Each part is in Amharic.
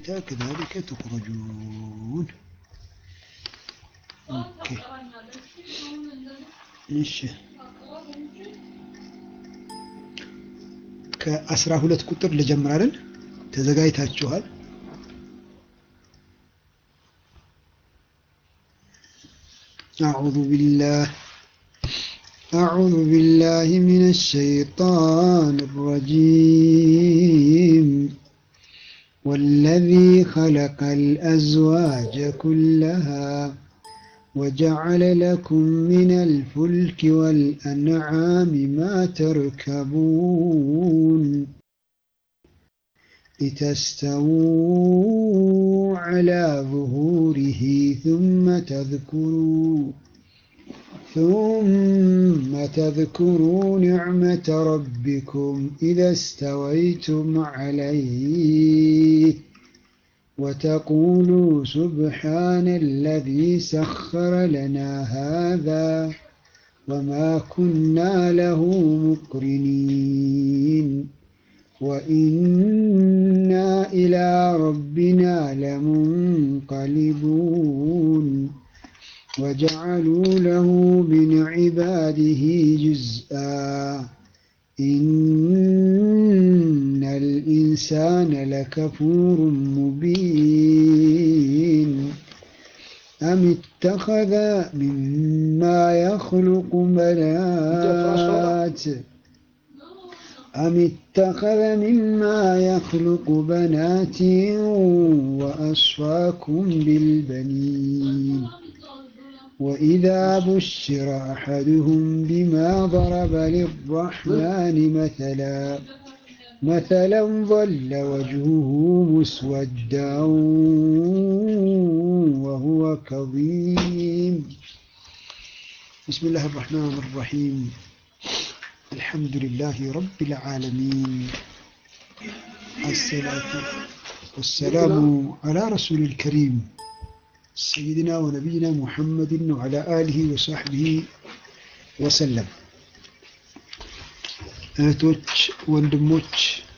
ሁኔታ ከዛሊከ ትኽረጁን። ኦኬ እሺ ከአስራ ሁለት ቁጥር ልጀምራለን። ተዘጋጅታችኋል? أعوذ بالله أعوذ بالله من الشيطان الرجيم والذي خلق الأزواج كلها وجعل لكم من الفلك والأنعام ما تركبون لتستووا على ظهوره ثم تذكروا ثم تذكروا نعمة ربكم إذا استويتم عليه وتقولوا سبحان الذي سخر لنا هذا وما كنا له مقرنين وإنا إلى ربنا لمنقلبون وجعلوا له من عباده جزءا إن الإنسان لكفور مبين أم اتخذ مما يخلق بنات أم اتخذ مما يخلق بنات وأصفاكم بالبنين وإذا بشر أحدهم بما ضرب للرحمن مثلا مثلا ظل وجهه مسودا وهو كظيم بسم الله الرحمن الرحيم الحمد لله رب العالمين الصلاة والسلام على رسول الكريم سيدنا ونبينا محمد وعلى آله وصحبه وسلم እህቶች ወንድሞች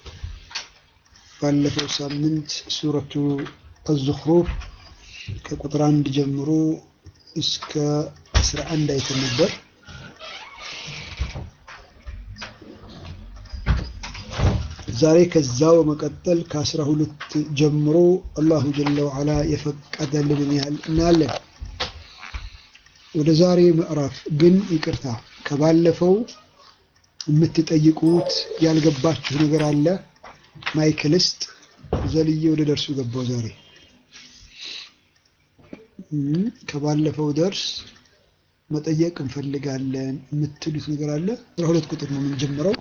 ባለፈው ሳምንት ሱረቱ አዝኽሩፍ ከቁጥር አንድ ጀምሮ እስከ አስራ አንድ አይተን ነበር። ዛሬ ከዛው በመቀጠል ከአስራ ሁለት ጀምሮ አላሁ ጀለ ወዓላ የፈቀደልንን ያህል እናያለን። ወደ ዛሬ ምዕራፍ ግን ይቅርታ ከባለፈው የምትጠይቁት ያልገባችሁ ነገር አለ። ማይክልስጥ ዘልዬ ወደ ደርሱ ገባው። ዛሬ ከባለፈው ደርስ መጠየቅ እንፈልጋለን የምትሉት ነገር አለ። አስራ ሁለት ቁጥር ነው የምንጀምረው።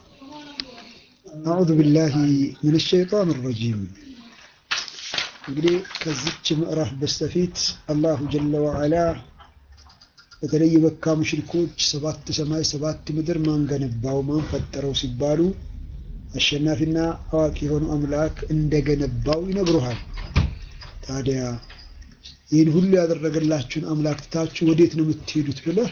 አዑዙ ቢላሂ ምን ሸይጣን ረጂም። እንግዲህ ከዚች ምዕራፍ በስተፊት አላሁ ጀለ ወዓላ በተለይ የመካ ሙሽሪኮች ሰባት ሰማይ ሰባት ምድር ማን ገነባው ማን ፈጠረው ሲባሉ አሸናፊና አዋቂ የሆነው አምላክ እንደገነባው ይነግሩሃል። ታዲያ ይህን ሁሉ ያደረገላችሁን አምላክ ትታችሁ ወዴት ነው የምትሄዱት ብለህ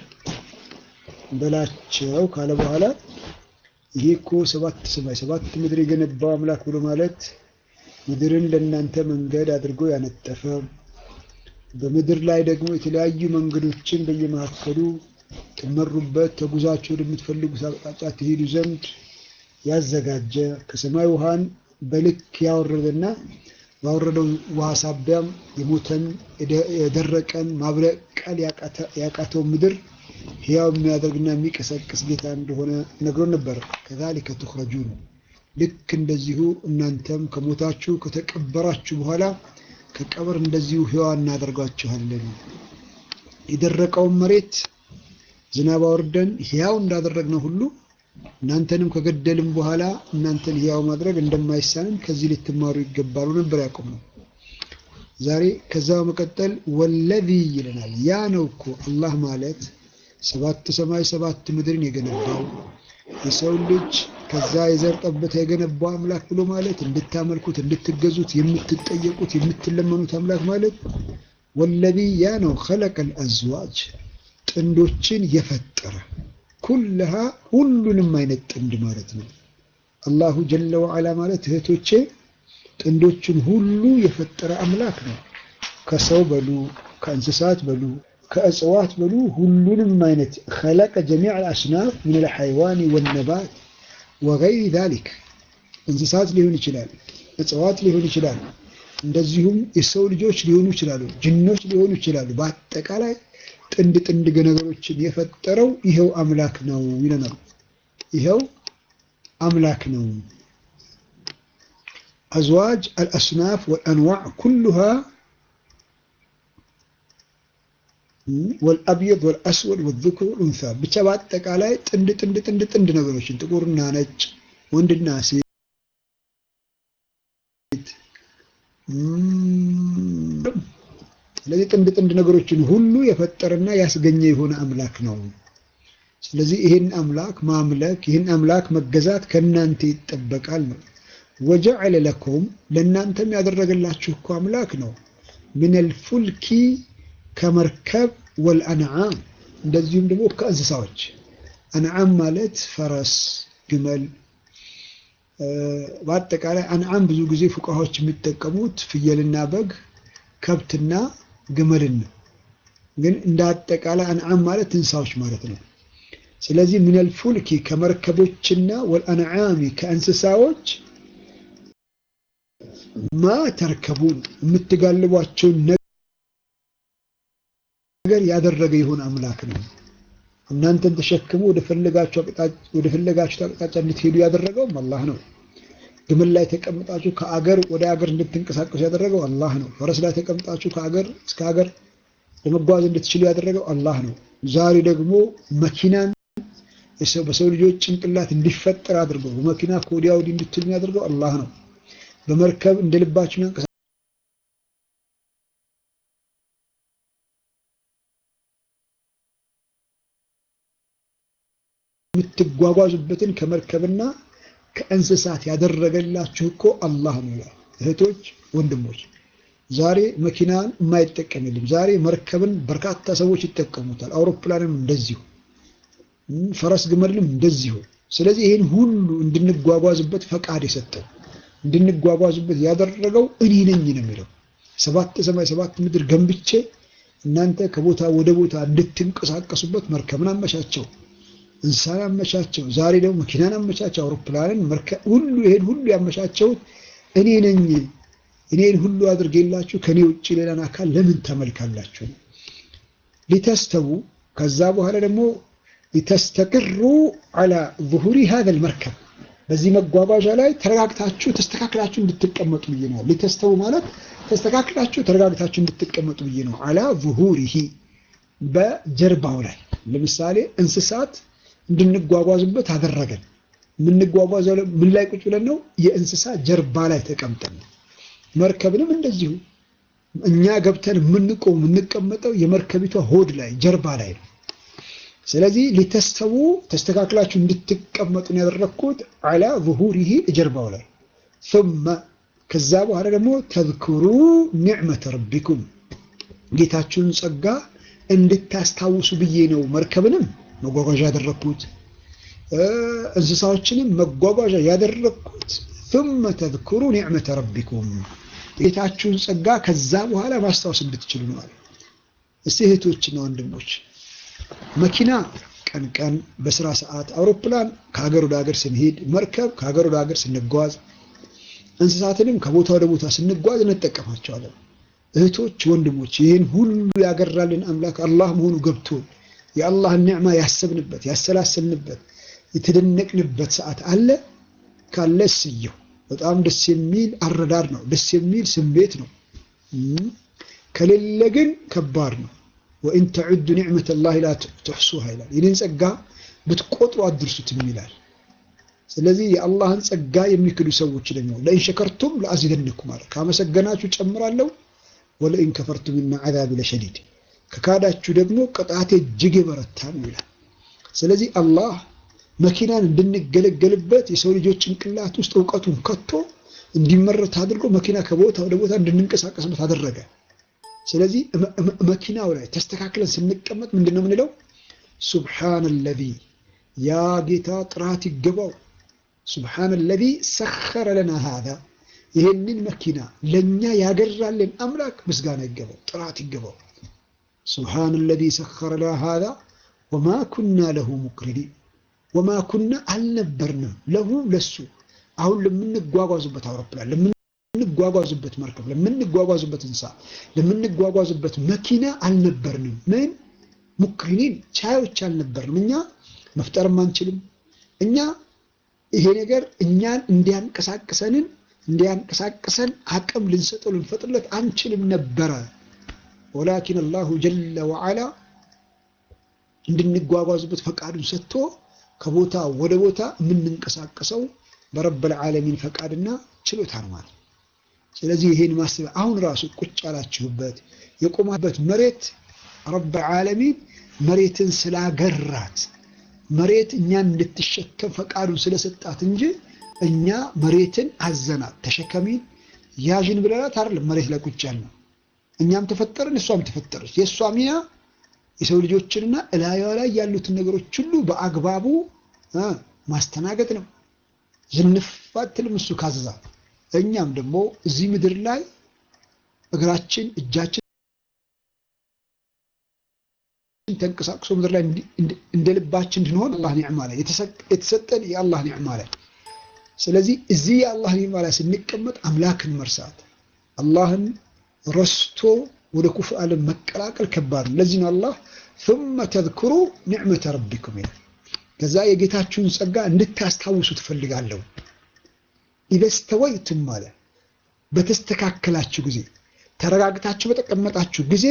በላቸው ካለ በኋላ ይሄ እኮ ሰባት ሰማይ ሰባት ምድር የገነባው አምላክ ብሎ ማለት ምድርን ለእናንተ መንገድ አድርጎ ያነጠፈ በምድር ላይ ደግሞ የተለያዩ መንገዶችን በየመካከሉ ትመሩበት ተጉዛችሁ ወደምትፈልጉት አቅጣጫ ትሄዱ ዘንድ ያዘጋጀ ከሰማይ ውሃን በልክ ያወረደና ባወረደው ውሃ ሳቢያም የሞተን የደረቀን ማብቀል ያቃተው ምድር ሕያው የሚያደርግና የሚቀሰቅስ ጌታ እንደሆነ ነግሮን ነበር። ከዛሊከ ትኽረጁን ልክ እንደዚሁ እናንተም ከሞታችሁ ከተቀበራችሁ በኋላ ከቀብር እንደዚሁ ሕያዋን እናደርጓችኋለን። የደረቀውን መሬት ዝናብ አውርደን ሕያው እንዳደረግነው ሁሉ እናንተንም ከገደልም በኋላ እናንተን ሕያው ማድረግ እንደማይሳንን ከዚህ ልትማሩ ይገባሉ ነበር ያቆም ነው። ዛሬ ከዛ በመቀጠል ወለዚ ይለናል። ያ ነው እኮ አላህ ማለት ሰባት ሰማይ ሰባት ምድርን የገነባው የሰው ልጅ ከዛ የዘር ጠብታ የገነባው አምላክ ብሎ ማለት እንድታመልኩት፣ እንድትገዙት፣ የምትጠየቁት፣ የምትለመኑት አምላክ ማለት ወለዚ ያ ነው ኸለቀል አዝዋጅ ጥንዶችን የፈጠረ ኩልሃ ሁሉንም አይነት ጥንድ ማለት ነው። አላሁ ጀለ ወዓላ ማለት እህቶቼ ጥንዶችን ሁሉ የፈጠረ አምላክ ነው። ከሰው በሉ ከእንስሳት በሉ ከእጽዋት በሉ ሁሉንም አይነት ኸለቀ ጀሚዕ አልአስናፍ ምን አልሐይዋን ወነባት ወገይሪ ዛሊክ እንስሳት ሊሆን ይችላል፣ እጽዋት ሊሆን ይችላል፣ እንደዚሁም የሰው ልጆች ሊሆኑ ይችላሉ፣ ጅኖች ሊሆኑ ይችላሉ። በአጠቃላይ ጥንድ ጥንድ ነገሮችን የፈጠረው ይኸው አምላክ ነው ይለናል። ይኸው አምላክ ነው። አዝዋጅ አልአስናፍ ወልአንዋዕ ኩሉሃ ወልአብየድ ወልአስወድ ወዝኩር ወልኡንሳ ብቻ በአጠቃላይ ጥንድ ጥንድ ጥንድ ጥንድ ነገሮችን ጥቁርና ነጭ፣ ወንድና ሴት ስለዚህ ጥንድ ጥንድ ነገሮችን ሁሉ የፈጠረና ያስገኘ የሆነ አምላክ ነው። ስለዚህ ይህን አምላክ ማምለክ ይህን አምላክ መገዛት ከእናንተ ይጠበቃል ነው። ወጀዐለ ለኩም ለእናንተም ያደረገላችሁ እኮ አምላክ ነው። ሚነል ፉልኪ ከመርከብ ወልአንዓም እንደዚሁም ደግሞ ከእንስሳዎች አንዓም ማለት ፈረስ፣ ግመል በአጠቃላይ አንዓም ብዙ ጊዜ ፉቃዎች የሚጠቀሙት ፍየልና በግ ከብትና ግመልን ነው። ግን እንደ አጠቃላይ አንዓም ማለት እንስሳዎች ማለት ነው። ስለዚህ ሚነል ፉልኪ ከመርከቦችና ወልአንዓሚ ከእንስሳዎች ማ ተርከቡን የምትጋልቧቸውን ነገር ያደረገ የሆነ አምላክ ነው። እናንተን ተሸክሞ ወደ ፈለጋችሁት አቅጣጫ እንድትሄዱ ያደረገውም አላህ ነው። ግመል ላይ ተቀምጣችሁ ከአገር ወደ አገር እንድትንቀሳቀሱ ያደረገው አላህ ነው። ፈረስ ላይ ተቀምጣችሁ ከአገር እስከ አገር ለመጓዝ እንድትችሉ ያደረገው አላህ ነው። ዛሬ ደግሞ መኪናን በሰው ልጆች ጭንቅላት እንዲፈጠር አድርገው በመኪና ከወዲያ ወዲህ እንድትሉ ያደርገው አላህ ነው። በመርከብ እንደ ልባችሁ መንቀሳቀስ የምትጓጓዙበትን ከመርከብና ከእንስሳት ያደረገላችሁ እኮ አላህ ነው ይላል። እህቶች ወንድሞች፣ ዛሬ መኪናን የማይጠቀም የለም። ዛሬ መርከብን በርካታ ሰዎች ይጠቀሙታል። አውሮፕላንም እንደዚሁ፣ ፈረስ ግመልንም እንደዚሁ። ስለዚህ ይህን ሁሉ እንድንጓጓዝበት ፈቃድ የሰጠው እንድንጓጓዝበት ያደረገው እኔ ነኝ ነው የሚለው። ሰባት ሰማይ ሰባት ምድር ገንብቼ እናንተ ከቦታ ወደ ቦታ እንድትንቀሳቀሱበት መርከብን አመቻቸው፣ እንስሳን አመቻቸው። ዛሬ ደግሞ መኪናን አመቻቸው፣ አውሮፕላንን፣ መርከብ ሁሉ ይሄን ሁሉ ያመቻቸውት እኔ ነኝ። እኔን ሁሉ አድርጌላችሁ ከኔ ውጭ ሌላን አካል ለምን ተመልካላችሁ? ሊተስተቡ ከዛ በኋላ ደግሞ ሊተስተቅሩ አላ ዙሁሪ ሀዘል መርከብ በዚህ መጓጓዣ ላይ ተረጋግታችሁ ተስተካክላችሁ እንድትቀመጡ ብዬ ነው። ሊተስተቡ ማለት ተስተካክላችሁ ተረጋግታችሁ እንድትቀመጡ ብዬ ነው። አላ ዙሁሪሂ በጀርባው ላይ ለምሳሌ እንስሳት እንድንጓጓዙበት አደረገን። የምንጓጓዘው ምን ላይ ቁጭ ብለን ነው? የእንስሳ ጀርባ ላይ ተቀምጠን ነው። መርከብንም እንደዚሁ እኛ ገብተን የምንቆም የምንቀመጠው የመርከቢቷ ሆድ ላይ ጀርባ ላይ ነው። ስለዚህ ሊተስተቡ ተስተካክላችሁ እንድትቀመጡን ያደረግኩት አላ ዙሁሪሂ ጀርባው ላይ ثم ከዛ በኋላ ደግሞ ተዝክሩ ኒዕመተ ረቢኩም ጌታችሁን ጸጋ እንድታስታውሱ ብዬ ነው መርከብንም መጓጓዣ ያደረግኩት እንስሳዎችንም መጓጓዣ ያደረግኩት ثم ተዝክሩ ኒዕመተ ረቢኩም ጌታችሁን ጸጋ ከዛ በኋላ ማስታወስ እንድትችሉ ነው አለ። እስቲ እህቶችና ወንድሞች መኪና ቀን ቀን በስራ ሰዓት፣ አውሮፕላን ከሀገር ወደ ሀገር ስንሄድ፣ መርከብ ከሀገር ወደ ሀገር ስንጓዝ፣ እንስሳትንም ከቦታ ወደ ቦታ ስንጓዝ እንጠቀማቸዋለን። እህቶች ወንድሞች፣ ይህን ሁሉ ያገራልን አምላክ አላህ መሆኑ ገብቶን የአላህን ኒዕማ ያሰብንበት ያሰላሰልንበት የተደነቅንበት ሰዓት አለ ካለ እስየው በጣም ደስ የሚል አረዳድ ነው። ደስ የሚል ስሜት ነው። ከሌለ ግን ከባድ ነው። ወኢን ተዑዱ ኒዕመተ ላሂ ላ ትሕሱሃ ይላል። ይህንን ጸጋ ብትቆጥሩ አድርሱትም ይላል። ስለዚህ የአላህን ጸጋ የሚክዱ ሰዎች ደግሞ ለኢን ሸከርቱም ለአዚደንኩም አለ። ካመሰገናችሁ ጨምራለሁ፣ ወለኢን ከፈርቱም እና ዐዛቢ ለሸዲድ ከካዳችሁ ደግሞ ቅጣቴ እጅግ የበረታ ነው ይላል። ስለዚህ አላህ መኪናን እንድንገለገልበት የሰው ልጆች ጭንቅላት ውስጥ እውቀቱን ከቶ እንዲመረት አድርጎ መኪና ከቦታ ወደ ቦታ እንድንንቀሳቀስበት አደረገ። ስለዚህ መኪናው ላይ ተስተካክለን ስንቀመጥ ምንድን ነው የምንለው? ሱብሓነ ለዚ ያ ጌታ ጥራት ይገባው። ሱብሓነ ለዚ ሰኸረ ለና ሃዛ ይህንን መኪና ለእኛ ያገራልን አምላክ ምስጋና ይገባው፣ ጥራት ይገባው። ሱብሓነ አለዚ ሰኸረ ለና ሃዛ ወማ ኩና ለሁ ሙቅሪኒን ወማ ኩና አልነበርንም ለሁ ለሱ አሁን ለምንጓጓዙበት አውሮፕላን ለምንጓጓዙበት መርከብ ለምንጓጓዙበት እንስሳ ለምንጓጓዙበት መኪና አልነበርንም። ምን ሙክሪኒን ቻዮች አልነበርንም። እኛ መፍጠርም አንችልም። እኛ ይሄ ነገር እኛን እንዲያንቀሳቅሰንን እንዲያንቀሳቅሰን አቅም ልንሰጠው ልንፈጥርለት አንችልም ነበረ። ወላኪን አላሁ ጀለ ወዓላ እንድንጓጓዙበት ፈቃዱን ሰጥቶ ከቦታ ወደ ቦታ የምንንቀሳቀሰው በረበል ዓለሚን ፈቃድና ችሎታ ነው ማለት። ስለዚህ ይሄን ማሰብ አሁን ራሱ ቁጭ ያላችሁበት የቆማበት መሬት ረበል ዓለሚን መሬትን ስላገራት መሬት እኛን እንድትሸከም ፈቃዱን ስለሰጣት እንጂ እኛ መሬትን አዘናት ተሸከሚን ያዥን ብለናት አይደለም መሬት ላይ ቁጭ ያልነው። እኛም ተፈጠርን፣ እሷም ተፈጠረች። የእሷ ሚና የሰው ልጆችንና እላዩ ላይ ያሉትን ነገሮች ሁሉ በአግባቡ ማስተናገድ ነው። ዝንፋትልም እሱ ካዘዛት። እኛም ደግሞ እዚህ ምድር ላይ እግራችን እጃችን ተንቀሳቅሶ ምድር ላይ እንደ ልባችን እንድንሆን አላህ ኒዕማ ላይ የተሰጠን የአላህ ኒዕማ ላይ ስለዚህ እዚህ የአላህ ኒዕማ ላይ ስንቀመጥ አምላክን መርሳት አላህን ረስቶ ወደ ኩፍር ዓለም መቀላቀል ከባድ ነው። ለዚህ ነው አላህ ثم تذكروا نعمة ربكم ይላል። ከዛ የጌታችሁን ጸጋ እንድታስታውሱ ትፈልጋለሁ። ኢዘ ስተወይቱም ማለት በተስተካከላችሁ ጊዜ ተረጋግታችሁ በተቀመጣችሁ ጊዜ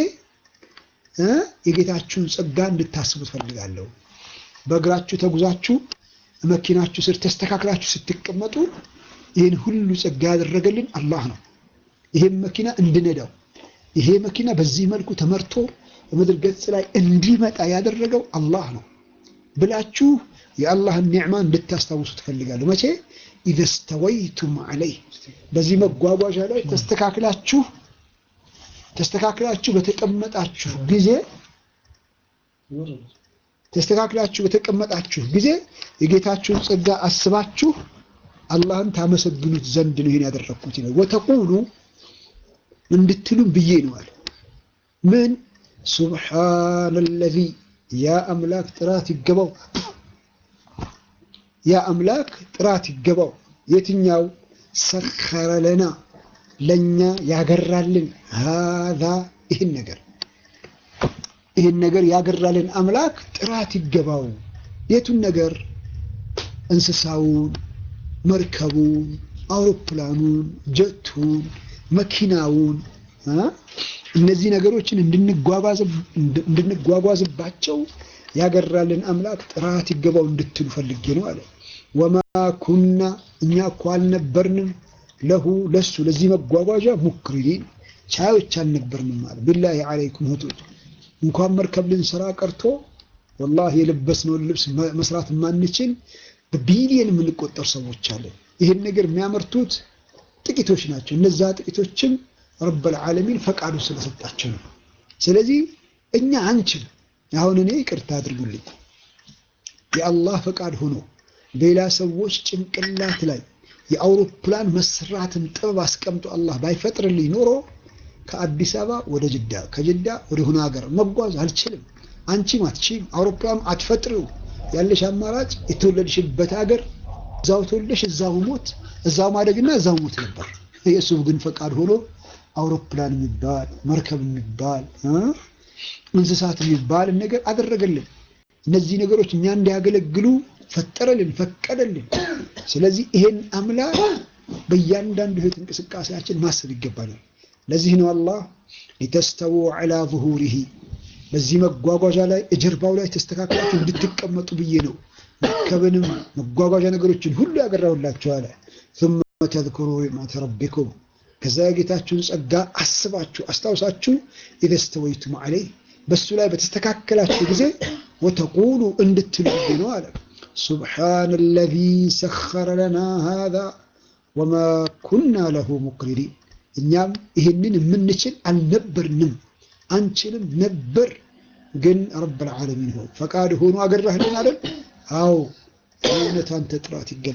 የጌታችሁን ጸጋ እንድታስቡ ትፈልጋለሁ። በእግራችሁ ተጉዛችሁ መኪናችሁ ስር ተስተካክላችሁ ስትቀመጡ ይህን ሁሉ ጸጋ ያደረገልን አላህ ነው። ይሄን መኪና እንድነዳው ይሄ መኪና በዚህ መልኩ ተመርቶ በምድር ገጽ ላይ እንዲመጣ ያደረገው አላህ ነው ብላችሁ የአላህን ኒዕማ እንድታስታውሱ ትፈልጋለሁ። መቼ ኢዘ ስተወይቱም ዐለይህ በዚህ መጓጓዣ ላይ ተስተካክላችሁ ተስተካክላችሁ በተቀመጣችሁ ጊዜ ተስተካክላችሁ በተቀመጣችሁ ጊዜ የጌታችሁን ጸጋ አስባችሁ አላህን ታመሰግኑት ዘንድ ነው ይሄን ያደረግኩት ነው። ወተቁሉ እንድትሉም ብዬ ነው አለ። ምን ሱብሓነ ለዚ ያ አምላክ ጥራት ይገባው፣ ያ አምላክ ጥራት ይገባው። የትኛው ሰኸረ ለና ለእኛ ያገራልን ሃዛ ይህን ነገር ይህን ነገር ያገራልን አምላክ ጥራት ይገባው። የቱን ነገር? እንስሳውን፣ መርከቡን፣ አውሮፕላኑን፣ ጀቱን፣ መኪናውን እነዚህ ነገሮችን እንድንጓጓዝባቸው ያገራልን አምላክ ጥራት ይገባው እንድትሉ ፈልጌ ነው አለ። ወማ ኩና እኛ እኮ አልነበርንም ለሁ ለሱ ለዚህ መጓጓዣ ሙክሪን ቻዮች አልነበርንም አለ። ቢላሂ ዓለይኩም እህቶች እንኳን መርከብ ልንሰራ ቀርቶ ወላሂ የለበስነውን ልብስ መስራት የማንችል በቢሊየን የምንቆጠር ሰዎች አለን። ይህን ነገር የሚያመርቱት ጥቂቶች ናቸው። እነዛ ጥቂቶችም ረበል ዓለሚን ፈቃዱ ስለሰጣቸው ነው። ስለዚህ እኛ አንችል። አሁን እኔ ይቅርታ አድርጉልኝ፣ የአላህ ፈቃድ ሆኖ ሌላ ሰዎች ጭንቅላት ላይ የአውሮፕላን መስራትን ጥበብ አስቀምጦ አላህ ባይፈጥርልኝ ኖሮ ከአዲስ አበባ ወደ ጅዳ ከጅዳ ወደ ሆነ ሀገር መጓዝ አልችልም። አንቺም አትችይም። አውሮፕላን አትፈጥሪው። ያለሽ አማራጭ የተወለድሽበት ሀገር እዛው ተወልደሽ እዛው ሞት፣ እዛው ማደግና እዛው ሞት ነበር። የእሱ ግን ፈቃድ ሆኖ አውሮፕላን የሚባል መርከብ የሚባል እንስሳት የሚባል ነገር አደረገልን። እነዚህ ነገሮች እኛ እንዲያገለግሉ ፈጠረልን፣ ፈቀደልን። ስለዚህ ይሄን አምላክ በእያንዳንዱ ህይወት እንቅስቃሴያችን ማሰብ ይገባናል። ለዚህ ነው አላህ ሊተስተው ዐላ ዙሁሪሂ በዚህ መጓጓዣ ላይ እጀርባው ላይ ተስተካክላችሁ እንድትቀመጡ ብዬ ነው መርከብንም መጓጓዣ ነገሮችን ሁሉ ያገራሁላችሁ አለ። ثم تذكروا نعمة ربكم ከዛ የጌታችሁን ጸጋ አስባችሁ አስታውሳችሁ ኢዘ ስተወይቱም ዐለይህ በሱ ላይ በተስተካከላችሁ ጊዜ ወተቁሉ እንድትሉ ነው አለ። ሱብሓነ አለዚ ሰኸረ ለና ሃዛ ወማ ኩና ለሁ ሙቅሪኒን እኛም ይህንን የምንችል አልነበርንም፣ አንችልም ነበር። ግን ረብል ዓለሚን ሆ ፈቃድ ሆኖ አገራህልን አይደል? አዎ የእውነት አንተ ጥራት ይገባ።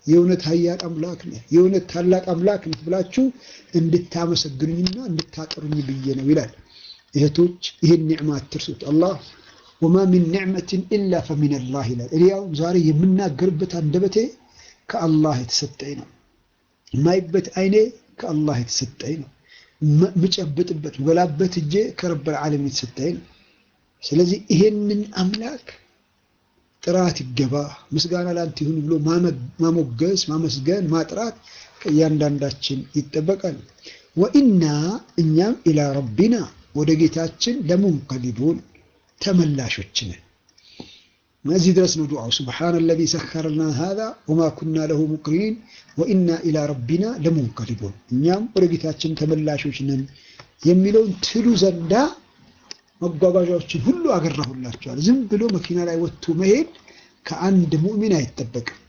የእውነት ሀያል አምላክ ነህ፣ የእውነት ታላቅ አምላክ ነህ ብላችሁ እንድታመሰግኑኝና እንድታጠሩኝ ብዬ ነው ይላል። እህቶች ይህን ኒዕማ አትርሱት። አላህ ወማ ሚን ኒዕመትን ኢላ ፈሚነላህ ይላል። እኔ ያው ዛሬ የምናገርበት አንደበቴ ከአላህ የተሰጠኝ ነው። የማይበት አይኔ ከአላህ የተሰጠኝ ነው። ምጨብጥበት በላበት እጄ ከረበል ዓለም የተሰጠኝ ነው። ስለዚህ ይሄንን አምላክ ጥራት ይገባ ምስጋና ላንተ ይሁን ብሎ ማሞገስ፣ ማመስገን፣ ማጥራት ከእያንዳንዳችን ይጠበቃል። ወኢና እኛም ኢላ ረቢና ወደ ጌታችን ለሙንቀሊቡን ተመላሾች ነን። እዚህ ድረስ ነው ዱዓው። ሱብሓነ አለዚ ሰኸረ ለና ሃዛ ወማ ኩና ለሁ ሙቅሪኒን ወኢና ኢላ ረቢና ለሙንቀሊቡን እኛም ወደ ጌታችን ተመላሾች ነን የሚለውን ትሉ ዘንዳ መጓጓዣዎችን ሁሉ አገራሁላቸዋል። ዝም ብሎ መኪና ላይ ወጥቶ መሄድ ከአንድ ሙእሚን አይጠበቅም።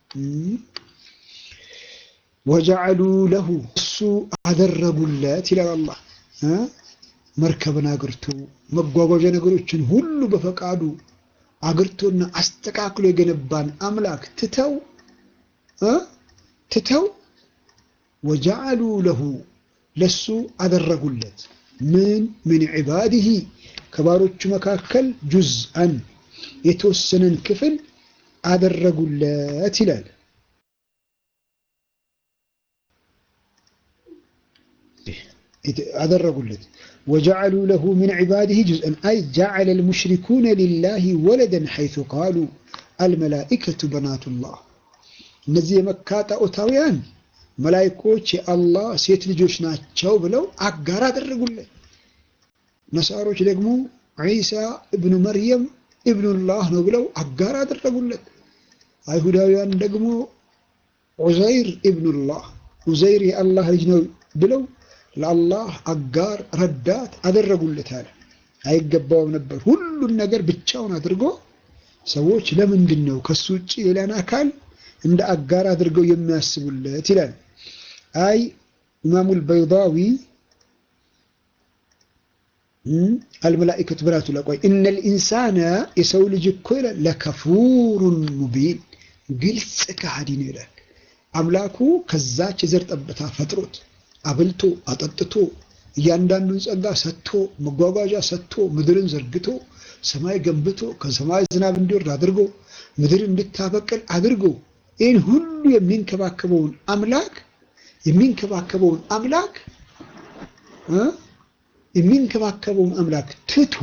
ወጀዐሉ ለሁ እሱ አደረጉለት ይላል አላህ። መርከብን አግርቶ መጓጓዣ ነገሮችን ሁሉ በፈቃዱ አግርቶና አስተካክሎ የገነባን አምላክ ትተው ትተው ወጀዐሉ ለሁ ለሱ አደረጉለት ምን ምን ዒባዲሂ ከባሮቹ መካከል ጁዝአን የተወሰነን ክፍል አደረጉለት ይላል። አደረጉለት ወጀዐሉ ለሁ ሚን ዒባዲሂ ጁዝአን አይ ጀዐለ ልሙሽሪኩነ ሊላሂ ወለደን ሐይሱ ቃሉ አልመላኢከቱ በናቱላህ እነዚህ የመካ ጣዖታውያን መላይኮች የአላህ ሴት ልጆች ናቸው ብለው አጋር አደረጉለት። ነሳሮች ደግሞ ዒሳ እብኑ መርየም እብኑላህ ነው ብለው አጋር አደረጉለት። አይሁዳውያን ደግሞ ዑዘይር እብኑላህ ዑዘይር የአላህ ልጅ ነው ብለው ለአላህ አጋር ረዳት አደረጉለት አለ። አይገባውም ነበር ሁሉን ነገር ብቻውን አድርጎ ሰዎች ለምንድን ነው ከሱ ውጭ ሌላን አካል እንደ አጋር አድርገው የሚያስቡለት ይላል። አይ ኢማሙ አልበይዳዊ አልመላኢከቱ በናቱ ለቆይ እነል ኢንሳነ የሰው ልጅ እኮ ይላል ለከፉሩን ሙቢን ግልጽ ከሃዲ ነው ይላል። አምላኩ ከዛች የዘር ጠብታ ፈጥሮት አብልቶ አጠጥቶ እያንዳንዱን ጸጋ ሰጥቶ መጓጓዣ ሰጥቶ ምድርን ዘርግቶ ሰማይ ገንብቶ ከሰማይ ዝናብ እንዲወርድ አድርጎ ምድር እንድታበቅል አድርጎ ይህን ሁሉ የሚንከባከበውን አምላክ የሚንከባከበውን አምላክ የሚንከባከበውን አምላክ ትቶ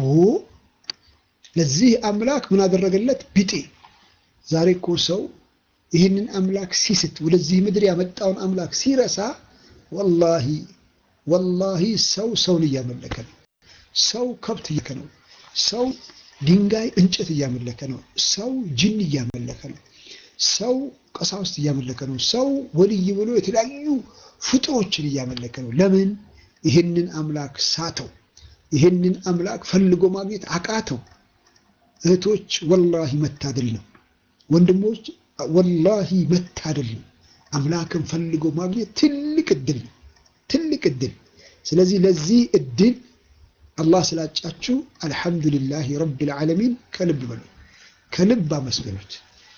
ለዚህ አምላክ ምን አደረገለት? ቢጤ። ዛሬ እኮ ሰው ይህንን አምላክ ሲስት ወደዚህ ምድር ያመጣውን አምላክ ሲረሳ፣ ወላሂ ወላሂ ሰው ሰውን እያመለከ ነው። ሰው ከብት እያመለከ ነው። ሰው ድንጋይ እንጨት እያመለከ ነው። ሰው ጅን እያመለከ ነው። ሰው ቀሳውስት እያመለከ ነው። ሰው ወልይ ብሎ የተለያዩ ፍጡሮችን እያመለከ ነው። ለምን? ይህንን አምላክ ሳተው። ይህንን አምላክ ፈልጎ ማግኘት አቃተው። እህቶች ወላሂ መታደል ነው። ወንድሞች ወላሂ መታደል ነው። አምላክን ፈልጎ ማግኘት ትልቅ እድል ነው። ትልቅ እድል። ስለዚህ ለዚህ እድል አላህ ስላጫችሁ አልሐምዱሊላህ ረቢል ዓለሚን ከልብ በሉ፣ ከልብ አመስግኑት።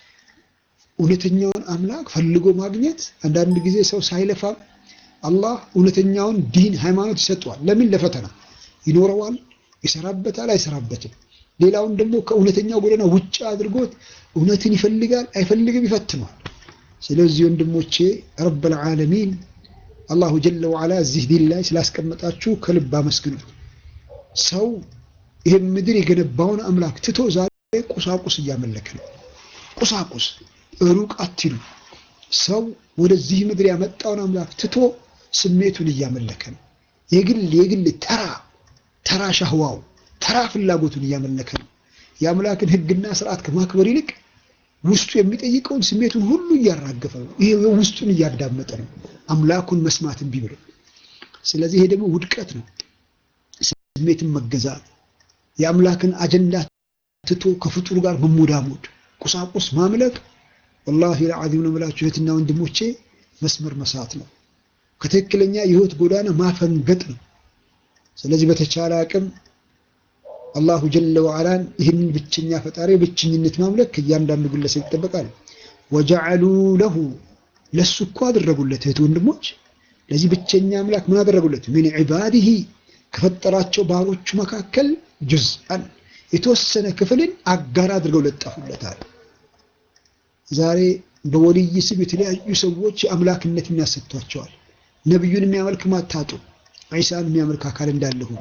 እውነተኛውን አምላክ ፈልጎ ማግኘት አንዳንድ ጊዜ ሰው ሳይለፋም አላህ እውነተኛውን ዲን ሃይማኖት ይሰጠዋል። ለምን? ለፈተና ይኖረዋል፣ ይሰራበታል፣ አይሰራበትም። ሌላውን ደግሞ ከእውነተኛው ጎዳና ውጭ አድርጎት እውነትን ይፈልጋል፣ አይፈልግም፣ ይፈትነዋል። ስለዚህ ወንድሞቼ ረብል ዓለሚን አላሁ ጀለ ወዓላ እዚህ ዲን ላይ ስላስቀመጣችሁ ከልብ አመስግኑት። ሰው ይህን ምድር የገነባውን አምላክ ትቶ ዛሬ ቁሳቁስ እያመለከ ነው። ቁሳቁስ ሩቅ አትሉ። ሰው ወደዚህ ምድር ያመጣውን አምላክ ትቶ ስሜቱን እያመለከ ነው። የግል የግል ተራ ተራ ሻህዋው ተራ ፍላጎቱን እያመለከ ነው። የአምላክን ሕግና ስርዓት ከማክበር ይልቅ ውስጡ የሚጠይቀውን ስሜቱን ሁሉ እያራገፈ ነው። ይሄ ውስጡን እያዳመጠ ነው፣ አምላኩን መስማት እምቢ ብሎ። ስለዚህ ይሄ ደግሞ ውድቀት ነው። ስሜትን መገዛት፣ የአምላክን አጀንዳ ትቶ ከፍጡሩ ጋር መሞዳሞድ፣ ቁሳቁስ ማምለክ ወላሂ ለዓዚም ነው የምላችሁ እህትና ወንድሞቼ፣ መስመር መሳት ነው። ከትክክለኛ የህይወት ጎዳና ማፈንገጥ ነው። ስለዚህ በተቻለ አቅም አላሁ ጀለ ወዓላን ይህንን ብቸኛ ፈጣሪ ብቸኝነት ማምለክ ከእያንዳንዱ ግለሰብ ይጠበቃል። ወጀዐሉ ለሁ ለሱ እኮ አደረጉለት እህት ወንድሞች፣ ለዚህ ብቸኛ አምላክ ምን አደረጉለት? ሚን ዒባዲሂ ከፈጠራቸው ባሮቹ መካከል ጁዝአን የተወሰነ ክፍልን አጋር አድርገው ለጠፉለታል። ዛሬ በወልይ ስም የተለያዩ ሰዎች የአምላክነት የሚያሰጥቷቸዋል። ነቢዩን የሚያመልክ ማታጡ ዒሳን የሚያመልክ አካል እንዳለ ሆኖ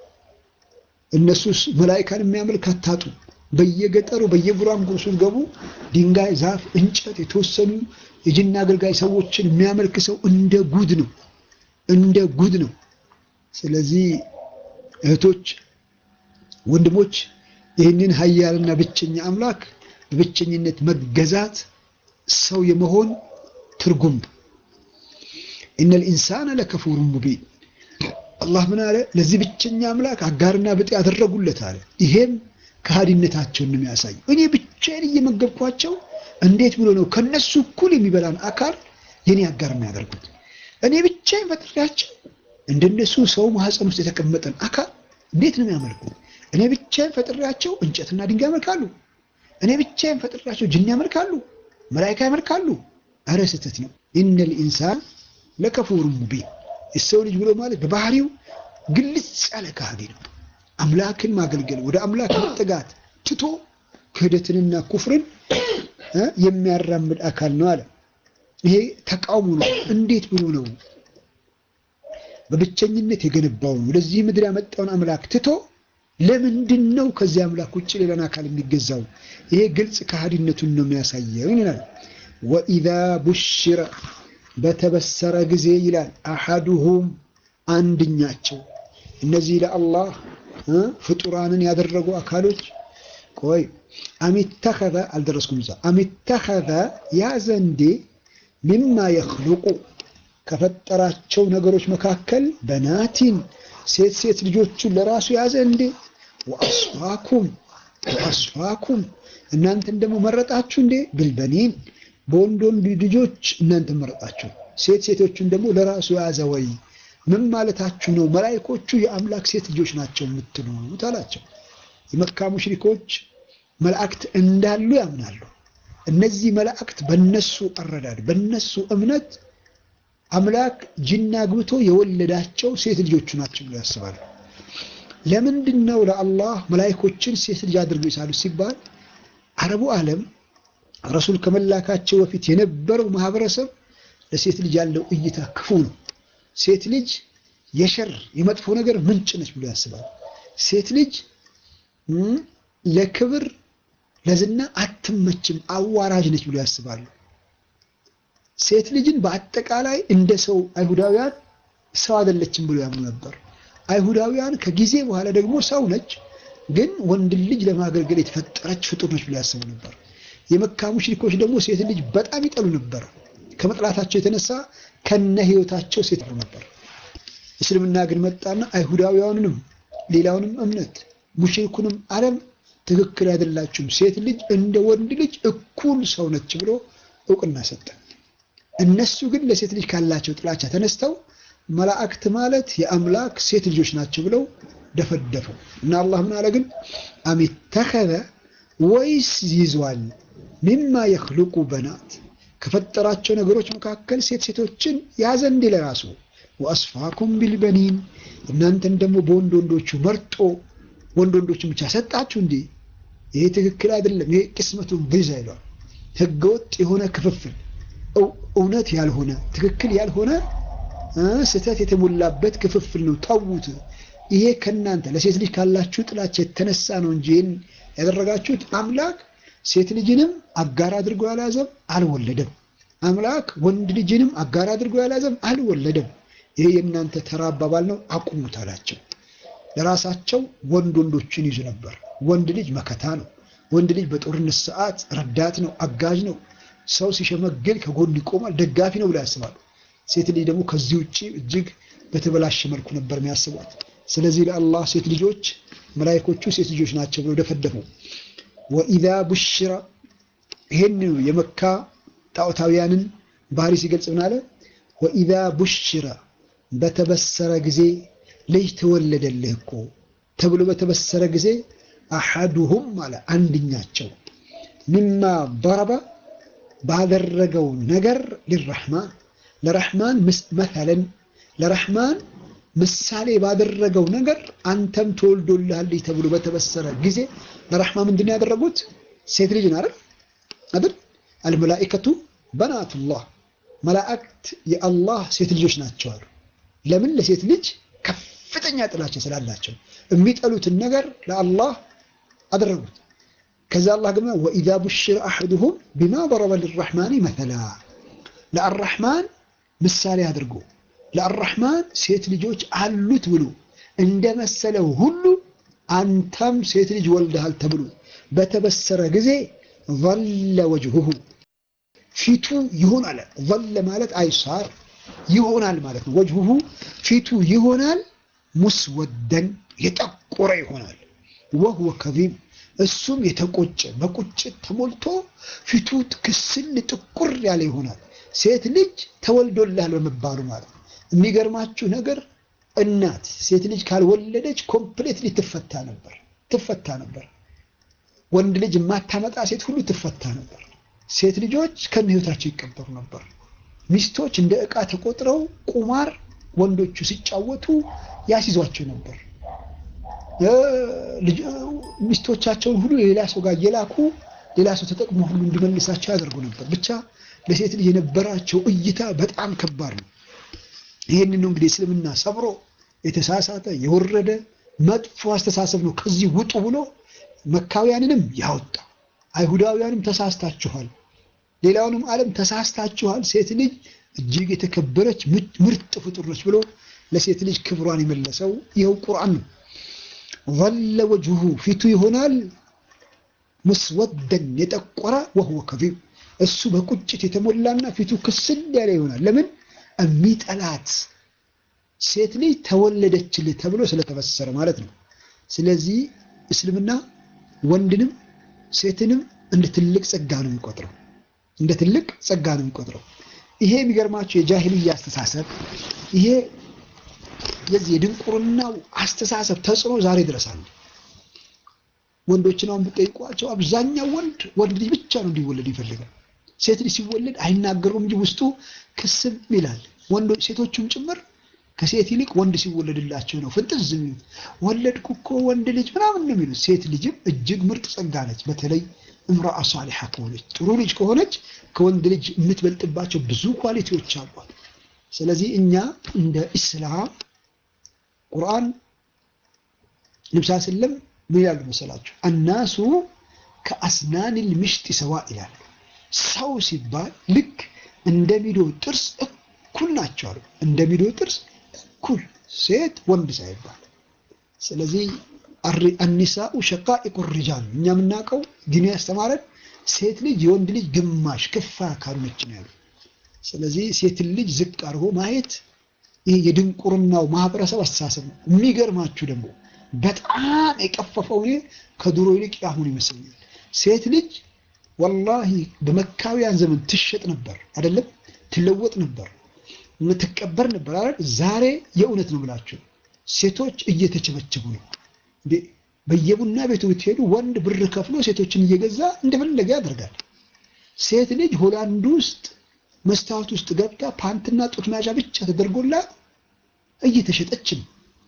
እነሱስ መላኢካን የሚያመልክ አታጡ። በየገጠሩ በየጉራንጉሩ ስትገቡ ድንጋይ፣ ዛፍ፣ እንጨት የተወሰኑ የጅና አገልጋይ ሰዎችን የሚያመልክ ሰው እንደ ጉድ ነው፣ እንደ ጉድ ነው። ስለዚህ እህቶች፣ ወንድሞች ይህንን ኃያልና ብቸኛ አምላክ በብቸኝነት መገዛት ሰው የመሆን ትርጉም ኢነል ኢንሳነ ለከፉሩን ሙቢን። አላህ ምን አለ? ለዚህ ብቸኛ አምላክ አጋርና ብጤ ያደረጉለት አለ። ይሄም ከሃዲነታቸውን ነው የሚያሳየው። እኔ ብቻዬን እየመገብኳቸው እንዴት ብሎ ነው ከነሱ እኩል የሚበላን አካል የኔ አጋር የሚያደርጉት? እኔ ብቻዬን ፈጥሬያቸው እንደነሱ ሰው ማህፀን ውስጥ የተቀመጠን አካል እንዴት ነው የሚያመልኩት? እኔ ብቻዬን ፈጥሬያቸው እንጨትና ድንጋይ ያመልካሉ። እኔ ብቻዬን ፈጥሬያቸው ጅን ያመልካሉ፣ መላኢካ ያመልካሉ። አረ ስህተት ነው። ኢነል ኢንሳን ለከፉሩን ሙቢን። የሰው ልጅ ብሎ ማለት በባህሪው ግልጽ ያለ ከሃዲ ነው። አምላክን ማገልገል ወደ አምላክ መጠጋት ትቶ ክህደትንና ኩፍርን የሚያራምድ አካል ነው አለ። ይሄ ተቃውሞ ነው። እንዴት ብሎ ነው በብቸኝነት የገነባውን ወደዚህ ምድር ያመጣውን አምላክ ትቶ ለምንድን ነው ከዚህ አምላክ ውጭ ሌላን አካል የሚገዛው? ይሄ ግልጽ ከሃዲነቱን ነው የሚያሳየው ይላል። ወኢዛ ቡሽረ በተበሰረ ጊዜ ይላል አሐዱሁም አንድኛቸው እነዚህ ለአላህ ፍጡራንን ያደረጉ አካሎች ቆይ አሚተኸዘ አልደረስኩም እዛ አሚተኸዘ ያዘ እንዴ ሚማ የኽሉቁ ከፈጠራቸው ነገሮች መካከል በናቲን ሴት ሴት ልጆቹን ለራሱ ያዘ እንዴ ወአስፋኩም ወአስፋኩም እናንተን ደግሞ መረጣችሁ እንዴ ብልበኒን በወንድ ወንድ ልጆች እናንተ መረጣችሁ ሴት ሴቶቹን ደግሞ ለራሱ የያዘ ወይ ምን ማለታችሁ ነው መላይኮቹ የአምላክ ሴት ልጆች ናቸው የምትሉት አላቸው የመካ ሙሽሪኮች መላእክት እንዳሉ ያምናሉ እነዚህ መላእክት በነሱ አረዳድ በነሱ እምነት አምላክ ጅና ግብቶ የወለዳቸው ሴት ልጆቹ ናቸው ብሎ ያስባሉ ለምንድን ነው ለአላህ መላይኮችን ሴት ልጅ አድርገው ይሳሉ ሲባል አረቡ ዓለም ረሱል ከመላካቸው በፊት የነበረው ማህበረሰብ ለሴት ልጅ ያለው እይታ ክፉ ነው። ሴት ልጅ የሸር የመጥፎ ነገር ምንጭ ነች ብሎ ያስባል። ሴት ልጅ ለክብር ለዝና አትመችም፣ አዋራጅ ነች ብሎ ያስባሉ። ሴት ልጅን በአጠቃላይ እንደ ሰው አይሁዳውያን ሰው አይደለችም ብሎ ያምኑ ነበር። አይሁዳውያን ከጊዜ በኋላ ደግሞ ሰው ነች፣ ግን ወንድ ልጅ ለማገልገል የተፈጠረች ፍጡር ነች ብሎ ያስቡ ነበር። የመካ ሙሽሪኮች ደግሞ ሴት ልጅ በጣም ይጠሉ ነበር። ከመጥላታቸው የተነሳ ከነ ህይወታቸው ሴት ነበር። እስልምና ግን መጣና አይሁዳውያኑንም ሌላውንም እምነት ሙሽሪኩንም ዓለም ትክክል አይደላችሁም፣ ሴት ልጅ እንደ ወንድ ልጅ እኩል ሰው ነች ብሎ እውቅና ሰጠ። እነሱ ግን ለሴት ልጅ ካላቸው ጥላቻ ተነስተው መላእክት ማለት የአምላክ ሴት ልጆች ናቸው ብለው ደፈደፈው እና አላህ ምን አለ ግን አሚተኸዘ ወይስ ይዟል ሚማ የኽሉቁ በናት ከፈጠራቸው ነገሮች መካከል ሴት ሴቶችን ያዘ እንዲ ለራሱ ወአስፋኩም ቢልበኒን እናንተን ደግሞ በወንድ ወንዶቹ መርጦ ወንድ ወንዶቹን ብቻ ሰጣችሁ እንዲ ይሄ ትክክል አይደለም ይሄ ቅስመቱን ብዛ ይለዋል ህገወጥ የሆነ ክፍፍል እውነት ያልሆነ ትክክል ያልሆነ ስህተት የተሞላበት ክፍፍል ነው ተዉት ይሄ ከእናንተ ለሴት ልጅ ካላችሁ ጥላቻ የተነሳ ነው እንጂ ይህን ያደረጋችሁት አምላክ ሴት ልጅንም አጋር አድርጎ ያልያዘም አልወለደም። አምላክ ወንድ ልጅንም አጋር አድርጎ ያልያዘም አልወለደም። ይሄ የእናንተ ተራ አባባል ነው፣ አቁሙት አላቸው። ለራሳቸው ወንድ ወንዶችን ይዙ ነበር። ወንድ ልጅ መከታ ነው። ወንድ ልጅ በጦርነት ሰዓት ረዳት ነው፣ አጋዥ ነው። ሰው ሲሸመግል ከጎን ይቆማል፣ ደጋፊ ነው ብለው ያስባሉ። ሴት ልጅ ደግሞ ከዚህ ውጭ እጅግ በተበላሸ መልኩ ነበር የሚያስቧት። ስለዚህ ለአላህ ሴት ልጆች መላይኮቹ ሴት ልጆች ናቸው ብለው ደፈደፉ። ወኢዛ ቡሽራ ይሄን የመካ ጣዖታውያንን ባህሪ ሲገልጽ ምን አለ? ወኢዛ ቡሽራ በተበሰረ ጊዜ ልጅ ተወለደልህ እኮ ተብሎ በተበሰረ ጊዜ አሐዱሁም አለ አንድኛቸው ሚማ በረባ ባደረገው ነገር ሊረሕማን ለረሕማን መተለን ለረሕማን ምሳሌ ባደረገው ነገር አንተም ተወልዶልሃል ተብሎ በተበሰረ ጊዜ ለረሕማን ምንድን ነው ያደረጉት? ሴት ልጅን አይደል አይደል? አልመላኢከቱ በናቱላህ መላእክት የአላህ ሴት ልጆች ናቸው አሉ። ለምን? ለሴት ልጅ ከፍተኛ ጥላቻ ስላላቸው የሚጠሉትን ነገር ለአላህ አደረጉት። ከዛ አላህ ግን ወኢዛ ቡሽረ አሐዱሁም ቢማ ضرب للرحمن مثلا ለአራሕማን ምሳሌ አድርጎ ለአራሕማን ሴት ልጆች አሉት ብሎ እንደመሰለው ሁሉ አንተም ሴት ልጅ ወልደሃል ተብሎ በተበሰረ ጊዜ ظل وجهه ፊቱ ይሆናል። ظل ማለት አይሳር ይሆናል ማለት ነው። ወጅሁሁ ፊቱ ይሆናል ሙስወደን የጠቆረ ይሆናል። ወህወ ከዚም እሱም የተቆጨ በቁጭት ተሞልቶ ፊቱ ክስል ጥቁር ያለ ይሆናል። ሴት ልጅ ተወልዶልሃል በመባሉ ማለት ነው። የሚገርማችሁ ነገር እናት ሴት ልጅ ካልወለደች ኮምፕሌትሊ ትፈታ ነበር ትፈታ ነበር። ወንድ ልጅ የማታመጣ ሴት ሁሉ ትፈታ ነበር። ሴት ልጆች ከነ ህይወታቸው ይቀበሩ ነበር። ሚስቶች እንደ ዕቃ ተቆጥረው ቁማር ወንዶቹ ሲጫወቱ ያስይዟቸው ነበር። ሚስቶቻቸውን ሁሉ ሌላ ሰው ጋር እየላኩ ሌላ ሰው ተጠቅሞ ሁሉ እንዲመልሳቸው ያደርጉ ነበር። ብቻ ለሴት ልጅ የነበራቸው እይታ በጣም ከባድ ነው። ይህንን ነው እንግዲህ እስልምና ሰብሮ የተሳሳተ የወረደ መጥፎ አስተሳሰብ ነው ከዚህ ውጡ ብሎ መካውያንንም ያወጣ አይሁዳውያንም ተሳስታችኋል፣ ሌላውንም ዓለም ተሳስታችኋል፣ ሴት ልጅ እጅግ የተከበረች ምርጥ ፍጡር ነች ብሎ ለሴት ልጅ ክብሯን የመለሰው ይኸው ቁርአን ነው። ظل وجهه ፊቱ ይሆናል ሙስወደን የጠቆረ ወህወ ከዚም እሱ በቁጭት የተሞላና ፊቱ ክስል ያለ ይሆናል። ለምን የሚጠላት ሴት ልጅ ተወለደችልህ ተብሎ ስለተበሰረ ማለት ነው። ስለዚህ እስልምና ወንድንም ሴትንም እንደ ትልቅ ጸጋ ነው የሚቆጥረው፣ እንደ ትልቅ ጸጋ ነው የሚቆጥረው። ይሄ የሚገርማቸው የጃሂልያ አስተሳሰብ ይሄ የዚህ የድንቁርናው አስተሳሰብ ተጽዕኖ ዛሬ ድረስ አለ። ወንዶችን አሁን ብጠይቋቸው አብዛኛው ወንድ ወንድ ልጅ ብቻ ነው እንዲወለድ ይፈልጋል። ሴት ልጅ ሲወለድ አይናገሩም እንጂ ውስጡ ክስም ይላል። ወንዶች ሴቶቹም ጭምር ከሴት ይልቅ ወንድ ሲወለድላቸው ነው ፍንጥዝ የሚሉት። ወለድኩ እኮ ወንድ ልጅ ምናምን ነው የሚሉት። ሴት ልጅም እጅግ ምርጥ ጸጋ ነች። በተለይ እምራአ ሳሊሓ ከሆነች ጥሩ ልጅ ከሆነች ከወንድ ልጅ የምትበልጥባቸው ብዙ ኳሊቲዎች አሏት። ስለዚህ እኛ እንደ ኢስላም ቁርአን ንብሳ ስለም ምን ይላሉ መሰላችሁ? አናሱ ከአስናኒል ምሽጥ ሰዋ ይላል። ሰው ሲባል ልክ እንደ ሚዶ ጥርስ እኩል ናቸው አሉ። እንደ ሚዶ ጥርስ እኩል ሴት ወንድ ሳይባል። ስለዚህ አኒሳኡ ሸቃኢቁ ሪጃል እኛ የምናውቀው ዲኑ ያስተማረን ሴት ልጅ የወንድ ልጅ ግማሽ ክፋ አካሉ ነች ነው ያሉ። ስለዚህ ሴትን ልጅ ዝቅ አድርጎ ማየት ይህ የድንቁርናው ማህበረሰብ አስተሳሰብ ነው። የሚገርማችሁ ደግሞ በጣም የቀፈፈው እኔ ከድሮ ይልቅ አሁን ይመስለኛል። ሴት ልጅ ወላሂ በመካውያን ዘመን ትሸጥ ነበር አይደለም፣ ትለወጥ ነበር፣ ትቀበር ነበር አይደል? ዛሬ የእውነት ነው ብላችሁ ሴቶች እየተቸበቸቡ ነው። በየቡና ቤቱ ብትሄዱ ወንድ ብር ከፍሎ ሴቶችን እየገዛ እንደፈለገ ያደርጋል። ሴት ልጅ ሆላንድ ውስጥ መስታወት ውስጥ ገብታ ፓንትና ጡት መያዣ ብቻ ተደርጎላት እየተሸጠች ነው።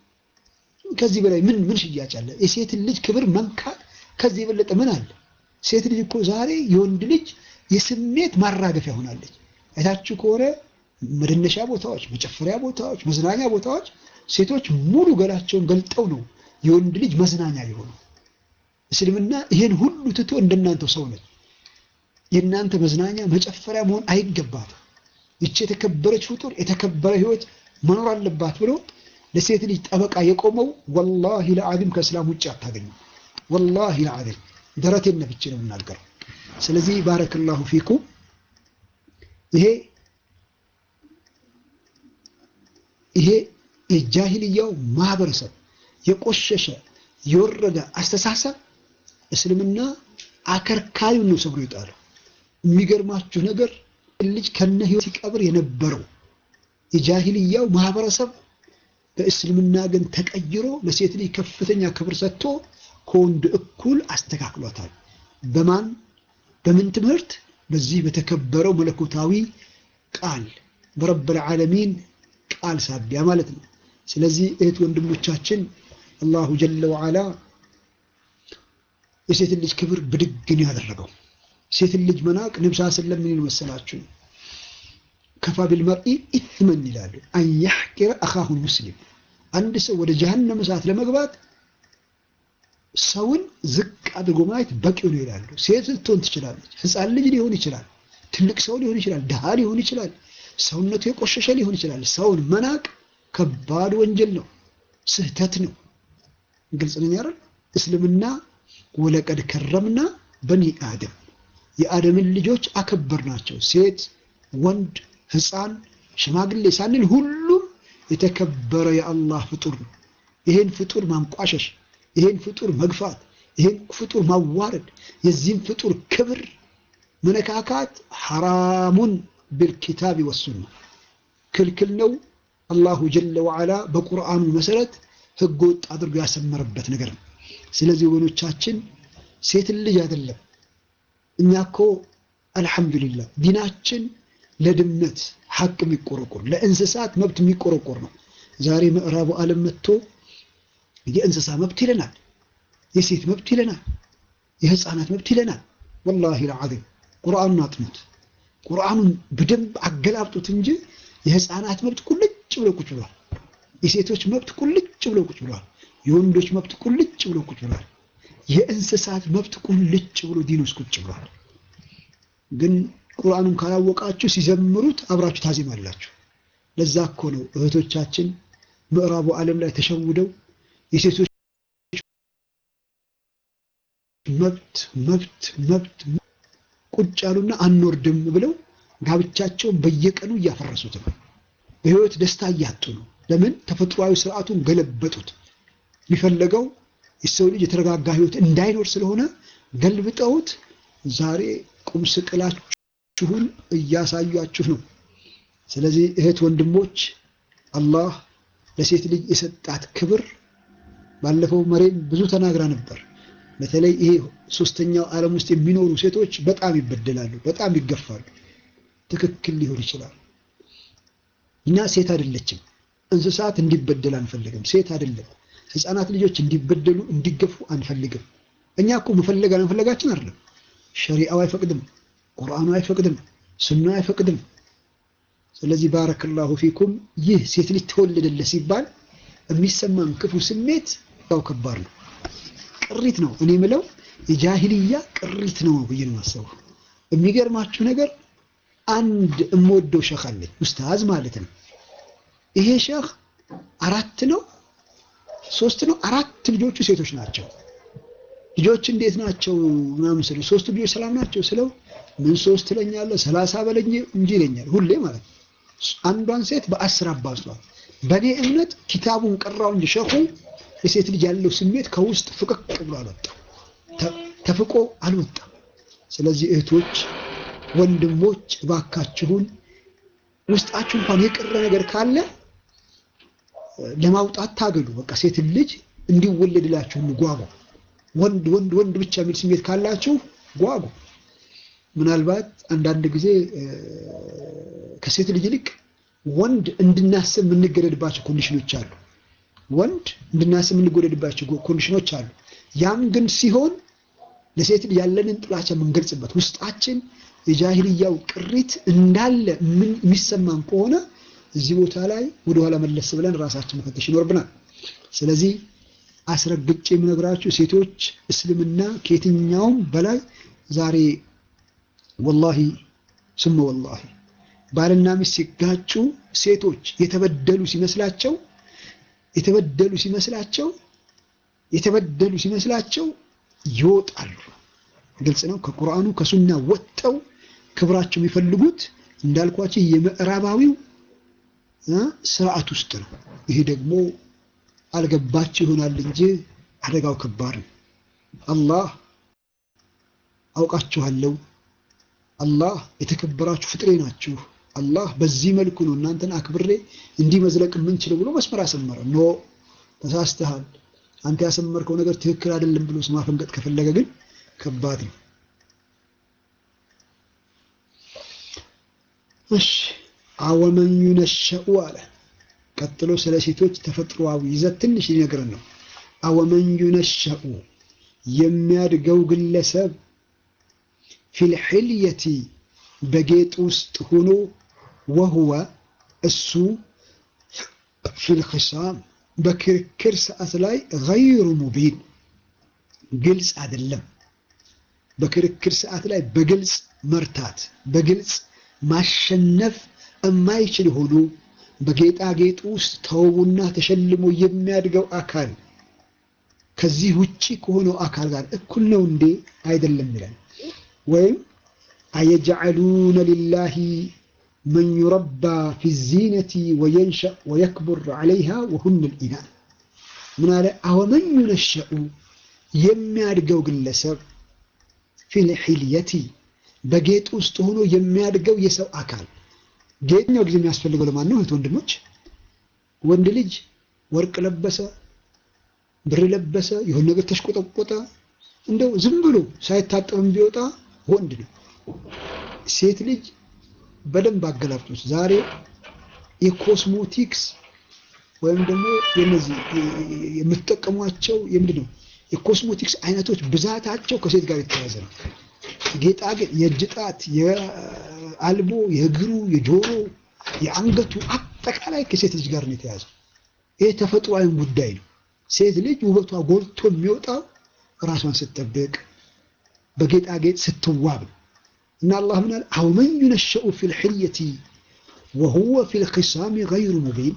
ከዚህ በላይ ምን ምን ሽያጭ አለ? የሴትን ልጅ ክብር መንካት ከዚህ የበለጠ ምን አለ? ሴት ልጅ እኮ ዛሬ የወንድ ልጅ የስሜት ማራገፊያ ሆናለች። አይታችሁ ከሆነ መደነሻ ቦታዎች፣ መጨፈሪያ ቦታዎች፣ መዝናኛ ቦታዎች ሴቶች ሙሉ ገላቸውን ገልጠው ነው የወንድ ልጅ መዝናኛ የሆኑ። እስልምና ይሄን ሁሉ ትቶ እንደናንተው ሰው ነች። የእናንተ መዝናኛ መጨፈሪያ መሆን አይገባትም። ይቺ የተከበረች ፍጡር የተከበረ ህይወት መኖር አለባት ብሎ ለሴት ልጅ ጠበቃ የቆመው ወላሂ ለዓዚም ከእስላም ውጭ አታገኙም። ወላሂ ለዓዚም ደረቴን ነፍቼ ነው የምናገረው። ስለዚህ ባረከላሁ ፊኩም ይሄ ይሄ የጃሂልያው ማህበረሰብ የቆሸሸ የወረደ አስተሳሰብ እስልምና አከርካሪውን ነው ሰብሮ ይጣለው። የሚገርማችሁ ነገር ልጅ ከነ ህይወት ሲቀብር የነበረው የጃሂልያው ማህበረሰብ በእስልምና ግን ተቀይሮ ለሴት ልጅ ከፍተኛ ክብር ሰጥቶ ከወንድ እኩል አስተካክሏታል። በማን በምን ትምህርት? በዚህ በተከበረው መለኮታዊ ቃል በረብል ዓለሚን ቃል ሳቢያ ማለት ነው። ስለዚህ እህት ወንድሞቻችን አላሁ ጀለ ወዓላ የሴትን ልጅ ክብር ብድግን ያደረገው ሴትን ልጅ መናቅ ነብስ ስለም ምን መሰላችሁ? ከፋ ቢልመርኢ ኢትመን ይላሉ አን ያሕቂረ አኻሁን ሙስሊም አንድ ሰው ወደ ጀሃነም እሳት ለመግባት ሰውን ዝቅ አድርጎ ማየት በቂው ነው ይላሉ። ሴት ልትሆን ትችላለች፣ ህፃን ልጅ ሊሆን ይችላል፣ ትልቅ ሰው ሊሆን ይችላል፣ ድሃ ሊሆን ይችላል፣ ሰውነቱ የቆሸሸ ሊሆን ይችላል። ሰውን መናቅ ከባድ ወንጀል ነው፣ ስህተት ነው። ግልጽ ነኝ አይደል? እስልምና ወለቀድ ከረምና በኒ አደም የአደምን ልጆች አከበር ናቸው። ሴት፣ ወንድ፣ ህፃን፣ ሽማግሌ ሳንል ሁሉም የተከበረ የአላህ ፍጡር ነው። ይሄን ፍጡር ማንቋሸሽ፣ ይሄን ፍጡር መግፋት፣ ይሄን ፍጡር ማዋረድ፣ የዚህም ፍጡር ክብር መነካካት ሐራሙን ቢልኪታቢ ወሱና ክልክል ነው። አላሁ ጀለ ወዓላ በቁርአኑ መሰረት ህገ ወጥ አድርጎ ያሰመረበት ነገር ነው። ስለዚህ ወገኖቻችን ሴትን ልጅ አይደለም እኛ እኮ አልሐምዱሊላህ ዲናችን ለድመት ሐቅ የሚቆረቆር ለእንስሳት መብት የሚቆረቆር ነው። ዛሬ ምዕራቡ ዓለም መጥቶ የእንስሳ መብት ይለናል፣ የሴት መብት ይለናል፣ የህፃናት መብት ይለናል። ወላሂ ልዓዚም ቁርአኑን አጥኑት፣ ቁርአኑን በደንብ አገላብጡት እንጂ የህፃናት መብት ቁልጭ ብሎ ቁጭ ብሏል። የሴቶች መብት ቁልጭ ብሎ ቁጭ ብሏል። የወንዶች መብት ቁልጭ ብሎ ቁጭ ብሏል። የእንስሳት መብት ቁልጭ ብሎ ዲን ውስጥ ቁጭ ብሏል። ግን ቁርአኑን ካላወቃችሁ ሲዘምሩት አብራችሁ ታዜማላችሁ። ለዛ እኮ ነው እህቶቻችን ምዕራቡ ዓለም ላይ ተሸውደው የሴቶች መብት መብት መብት ቁጭ ያሉና አንወርድም ብለው ጋብቻቸውን በየቀኑ እያፈረሱት ነው። በህይወት ደስታ እያጡ ነው። ለምን? ተፈጥሯዊ ስርዓቱን ገለበጡት። የሚፈለገው የሰው ልጅ የተረጋጋ ህይወት እንዳይኖር ስለሆነ ገልብጠውት ዛሬ ቁም ስቅላችሁን እያሳያችሁ ነው። ስለዚህ እህት ወንድሞች፣ አላህ ለሴት ልጅ የሰጣት ክብር ባለፈው መሬም ብዙ ተናግራ ነበር። በተለይ ይሄ ሶስተኛው ዓለም ውስጥ የሚኖሩ ሴቶች በጣም ይበደላሉ፣ በጣም ይገፋሉ። ትክክል ሊሆን ይችላል። እኛ ሴት አይደለችም፣ እንስሳት እንዲበደል አንፈልግም። ሴት አይደለም ህፃናት ልጆች እንዲበደሉ እንዲገፉ አንፈልግም። እኛ እኮ መፈለግ አለመፈለጋችን አይደለም። ሸሪዓው አይፈቅድም፣ ቁርአኑ አይፈቅድም፣ ሱና አይፈቅድም። ስለዚህ ባረከላሁ ፊኩም ይህ ሴት ልጅ ተወለደለ ሲባል የሚሰማን ክፉ ስሜት ያው ከባድ ነው፣ ቅሪት ነው። እኔ ምለው የጃሂልያ ቅሪት ነው ብዬ ነው የማስበው። የሚገርማችሁ ነገር አንድ እምወደው ሸህ አለኝ ኡስታዝ ማለት ነው። ይሄ ሸህ አራት ነው ሶስት ነው አራት ልጆቹ ሴቶች ናቸው። ልጆች እንዴት ናቸው ምናምን ስለው ሶስት ልጆች ሰላም ናቸው ስለው ምን ሶስት ትለኛለህ ሰላሳ በለኝ እንጂ ይለኛል ሁሌ ማለት ነው። አንዷን ሴት በአስር አባዟል። በእኔ እምነት ኪታቡን ቀራው እንጂ ሸኹ የሴት ልጅ ያለው ስሜት ከውስጥ ፍቅቅ ብሎ አልወጣም፣ ተፍቆ አልወጣም። ስለዚህ እህቶች፣ ወንድሞች እባካችሁን ውስጣችሁ እንኳን የቀረ ነገር ካለ ለማውጣት ታገሉ። በቃ ሴትን ልጅ እንዲወለድላችሁ ጓጉ። ወንድ ወንድ ወንድ ብቻ የሚል ስሜት ካላችሁ ጓጉ። ምናልባት አንዳንድ ጊዜ ከሴት ልጅ ይልቅ ወንድ እንድናስብ የምንገደድባቸው ኮንዲሽኖች አሉ። ወንድ እንድናስብ የምንገደድባቸው ኮንዲሽኖች አሉ። ያም ግን ሲሆን ለሴት ልጅ ያለንን ጥላቻ የምንገልጽበት ውስጣችን የጃሂልያው ቅሪት እንዳለ የሚሰማን ከሆነ እዚህ ቦታ ላይ ወደኋላ መለስ ብለን ራሳችን መፈተሽ ይኖርብናል። ስለዚህ አስረግጬ የምነግራችሁ ሴቶች እስልምና ከየትኛውም በላይ ዛሬ ወላሂ ስመ ወላሂ ባልና ሚስት ሲጋጩ ሴቶች የተበደሉ ሲመስላቸው የተበደሉ ሲመስላቸው የተበደሉ ሲመስላቸው ይወጣሉ። ግልጽ ነው። ከቁርአኑ ከሱና ወጥተው ክብራቸው የሚፈልጉት እንዳልኳቸው የምዕራባዊው ስርዓት ውስጥ ነው። ይሄ ደግሞ አልገባችሁ ይሆናል እንጂ አደጋው ከባድ ነው። አላህ አውቃችኋለሁ፣ አላህ የተከበራችሁ ፍጥሬ ናችሁ፣ አላህ በዚህ መልኩ ነው እናንተን አክብሬ እንዲህ መዝለቅ የምንችለው ብሎ መስመር አሰመረ። ኖ ተሳስተሃል፣ አንተ ያሰመርከው ነገር ትክክል አይደለም ብሎ ማፈንገጥ ከፈለገ ግን ከባድ ነው። እሺ አወመን ዩነሸኡ አለ። ቀጥሎ ስለ ሴቶች ተፈጥሯዊ ይዘት ትንሽ ሊነግረን ነው። አወመን ዩነሸኡ የሚያድገው ግለሰብ ፊልሕልየቲ በጌጥ ውስጥ ሆኖ ወህወ እሱ ፊልክሳም በክርክር ሰዓት ላይ ገይሩ ሙቢን ግልጽ አይደለም። በክርክር ሰዓት ላይ በግልጽ መርታት በግልጽ ማሸነፍ የማይችል ሆኖ በጌጣጌጥ ውስጥ ተውቡና ተሸልሞ የሚያድገው አካል ከዚህ ውጪ ከሆነው አካል ጋር እኩል ነው እንዴ? አይደለም ይላል። ወይም አየጅዐሉነ ሊላሂ መን ዩረባ ፊ ዚነቲ ወየንሸእ ወየክቡር ዐለይሃ ወሁነ ልኢናን ምን አለ? አወመን ዩነሸኡ የሚያድገው ግለሰብ ፊልሒልየቲ በጌጥ ውስጥ ሆኖ የሚያድገው የሰው አካል ጌጥኛው ጊዜ የሚያስፈልገው ለማን ነው? እህት ወንድሞች፣ ወንድ ልጅ ወርቅ ለበሰ፣ ብር ለበሰ፣ የሆነ ነገር ተሽቆጠቆጠ፣ እንደው ዝም ብሎ ሳይታጠብም ቢወጣ ወንድ ነው። ሴት ልጅ በደንብ አገላብጦች ዛሬ የኮስሞቲክስ ወይም ደግሞ የነዚህ የምትጠቀሟቸው የምንድን ነው የኮስሞቲክስ አይነቶች ብዛታቸው ከሴት ጋር የተያያዘ ነው። ጌጣጌጥ፣ የእጅ ጣት፣ የአልቦ፣ የእግሩ፣ የጆሮ፣ የአንገቱ አጠቃላይ ከሴት ልጅ ጋር ነው የተያዘው። ይህ ተፈጥሯዊም ጉዳይ ነው። ሴት ልጅ ውበቷ ጎልቶ የሚወጣው ራሷን ስትጠብቅ በጌጣጌጥ ስትዋብ ነው። እና አላህ ምን አለ? አወመን ዩነሸኡ ፊል ሕልየቲ ወሁወ ፊል ኺሳሚ ገይሩ ሙቢን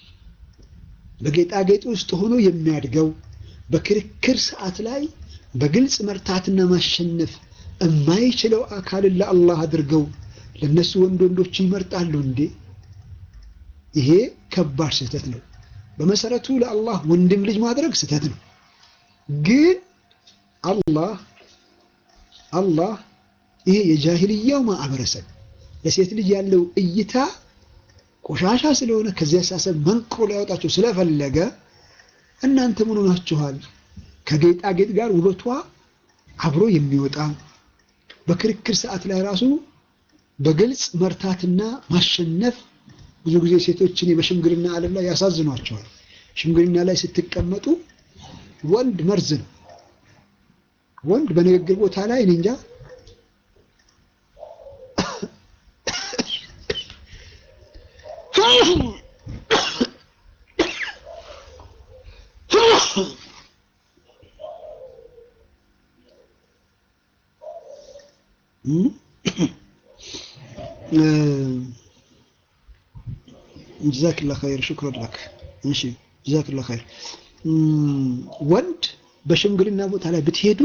በጌጣጌጥ ውስጥ ሆኖ የሚያድገው በክርክር ሰዓት ላይ በግልጽ መርታትና ማሸነፍ የማይችለው አካልን ለአላህ አድርገው ለነሱ ወንድ ወንዶችን ይመርጣሉ እንዴ? ይሄ ከባድ ስህተት ነው። በመሰረቱ ለአላህ ወንድም ልጅ ማድረግ ስህተት ነው። ግን አላህ አላህ ይሄ የጃሂልያው ማህበረሰብ ለሴት ልጅ ያለው እይታ ቆሻሻ ስለሆነ ከዚያ አሳሰብ መንቅሮ ሊያወጣቸው ስለፈለገ እናንተ ምን ሆናችኋል? ከጌጣጌጥ ጋር ውበቷ አብሮ የሚወጣ በክርክር ሰዓት ላይ ራሱ በግልጽ መርታትና ማሸነፍ ብዙ ጊዜ ሴቶችን በሽምግልና ዓለም ላይ ያሳዝኗቸዋል። ሽምግልና ላይ ስትቀመጡ ወንድ መርዝ ነው። ወንድ በንግግር ቦታ ላይ እኔ እንጃ ጀዛክላ ኸይር ሽክረን ለክ። እሺ ጀዛክላ ኸይር። ወንድ በሽምግልና ቦታ ላይ ብትሄዱ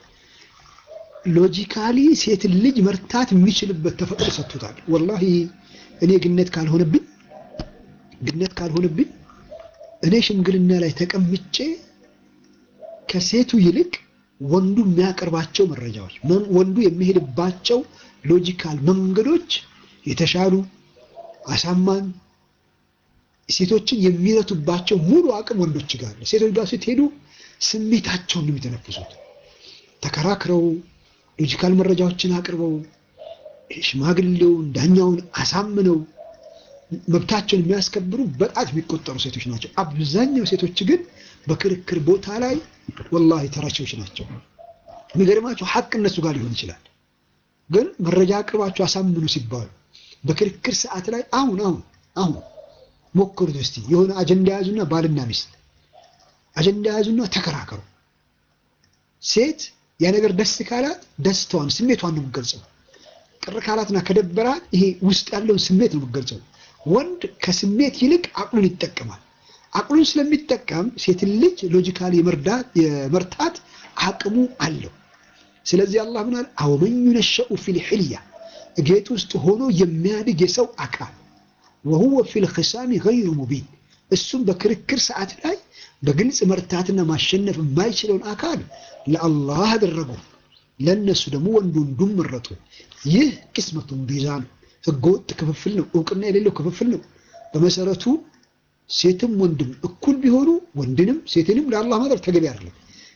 ሎጂካሊ ሴትን ልጅ መርታት የሚችልበት ተፈጥሮ ሰጥቶታል። ወላሂ እኔ ግነት ካልሆነብኝ ግነት ካልሆነብኝ እኔ ሽምግልና ላይ ተቀምጬ ከሴቱ ይልቅ ወንዱ የሚያቀርባቸው መረጃዎች ወንዱ የሚሄድባቸው ሎጂካል መንገዶች የተሻሉ አሳማኝ ሴቶችን የሚረቱባቸው ሙሉ አቅም ወንዶች ጋር ነው። ሴቶች ጋር ስትሄዱ ስሜታቸውን ነው የሚተነፍሱት። ተከራክረው ሎጂካል መረጃዎችን አቅርበው ሽማግሌውን ዳኛውን አሳምነው መብታቸውን የሚያስከብሩ በጣት የሚቆጠሩ ሴቶች ናቸው። አብዛኛው ሴቶች ግን በክርክር ቦታ ላይ ወላሂ ተራቾች ናቸው። የሚገርማቸው ሀቅ እነሱ ጋር ሊሆን ይችላል፣ ግን መረጃ አቅርባቸው አሳምኑ ሲባሉ በክርክር ሰዓት ላይ አሁን አሁን አሁን ሞክሩት እስቲ የሆነ አጀንዳ ያዙና ባልና ሚስት አጀንዳ ያዙና ተከራከሩ። ሴት ያ ነገር ደስ ካላት ደስታዋን ስሜቷን ነው የምትገልጸው። ቅር ካላትና ከደበራት ይሄ ውስጥ ያለውን ስሜት ነው የምትገልጸው። ወንድ ከስሜት ይልቅ አቅሉን ይጠቀማል። አቅሉን ስለሚጠቀም ሴትን ልጅ ሎጂካሊ የመርታት አቅሙ አለው። ስለዚህ አላህ ምን አለ? አወመን ዩነሸኡ ፊል ሕልያ ጌጥ ውስጥ ሆኖ የሚያድግ የሰው አካል ወሁወ ፊል ኺሳሚ ገይሩ ሙቢን እሱም በክርክር ሰዓት ላይ በግልጽ መርታትና ማሸነፍ የማይችለውን አካል ለአላህ አደረጉ። ለእነሱ ደግሞ ወንድ ወንዱን መረጡ። ይህ ቅስመቱን ቢዛ ነው፣ ህገወጥ ክፍፍል ነው፣ እውቅና የሌለው ክፍፍል ነው። በመሰረቱ ሴትም ወንድም እኩል ቢሆኑ ወንድንም ሴትንም ለአላህ ማድረግ ተገቢ አይደለም።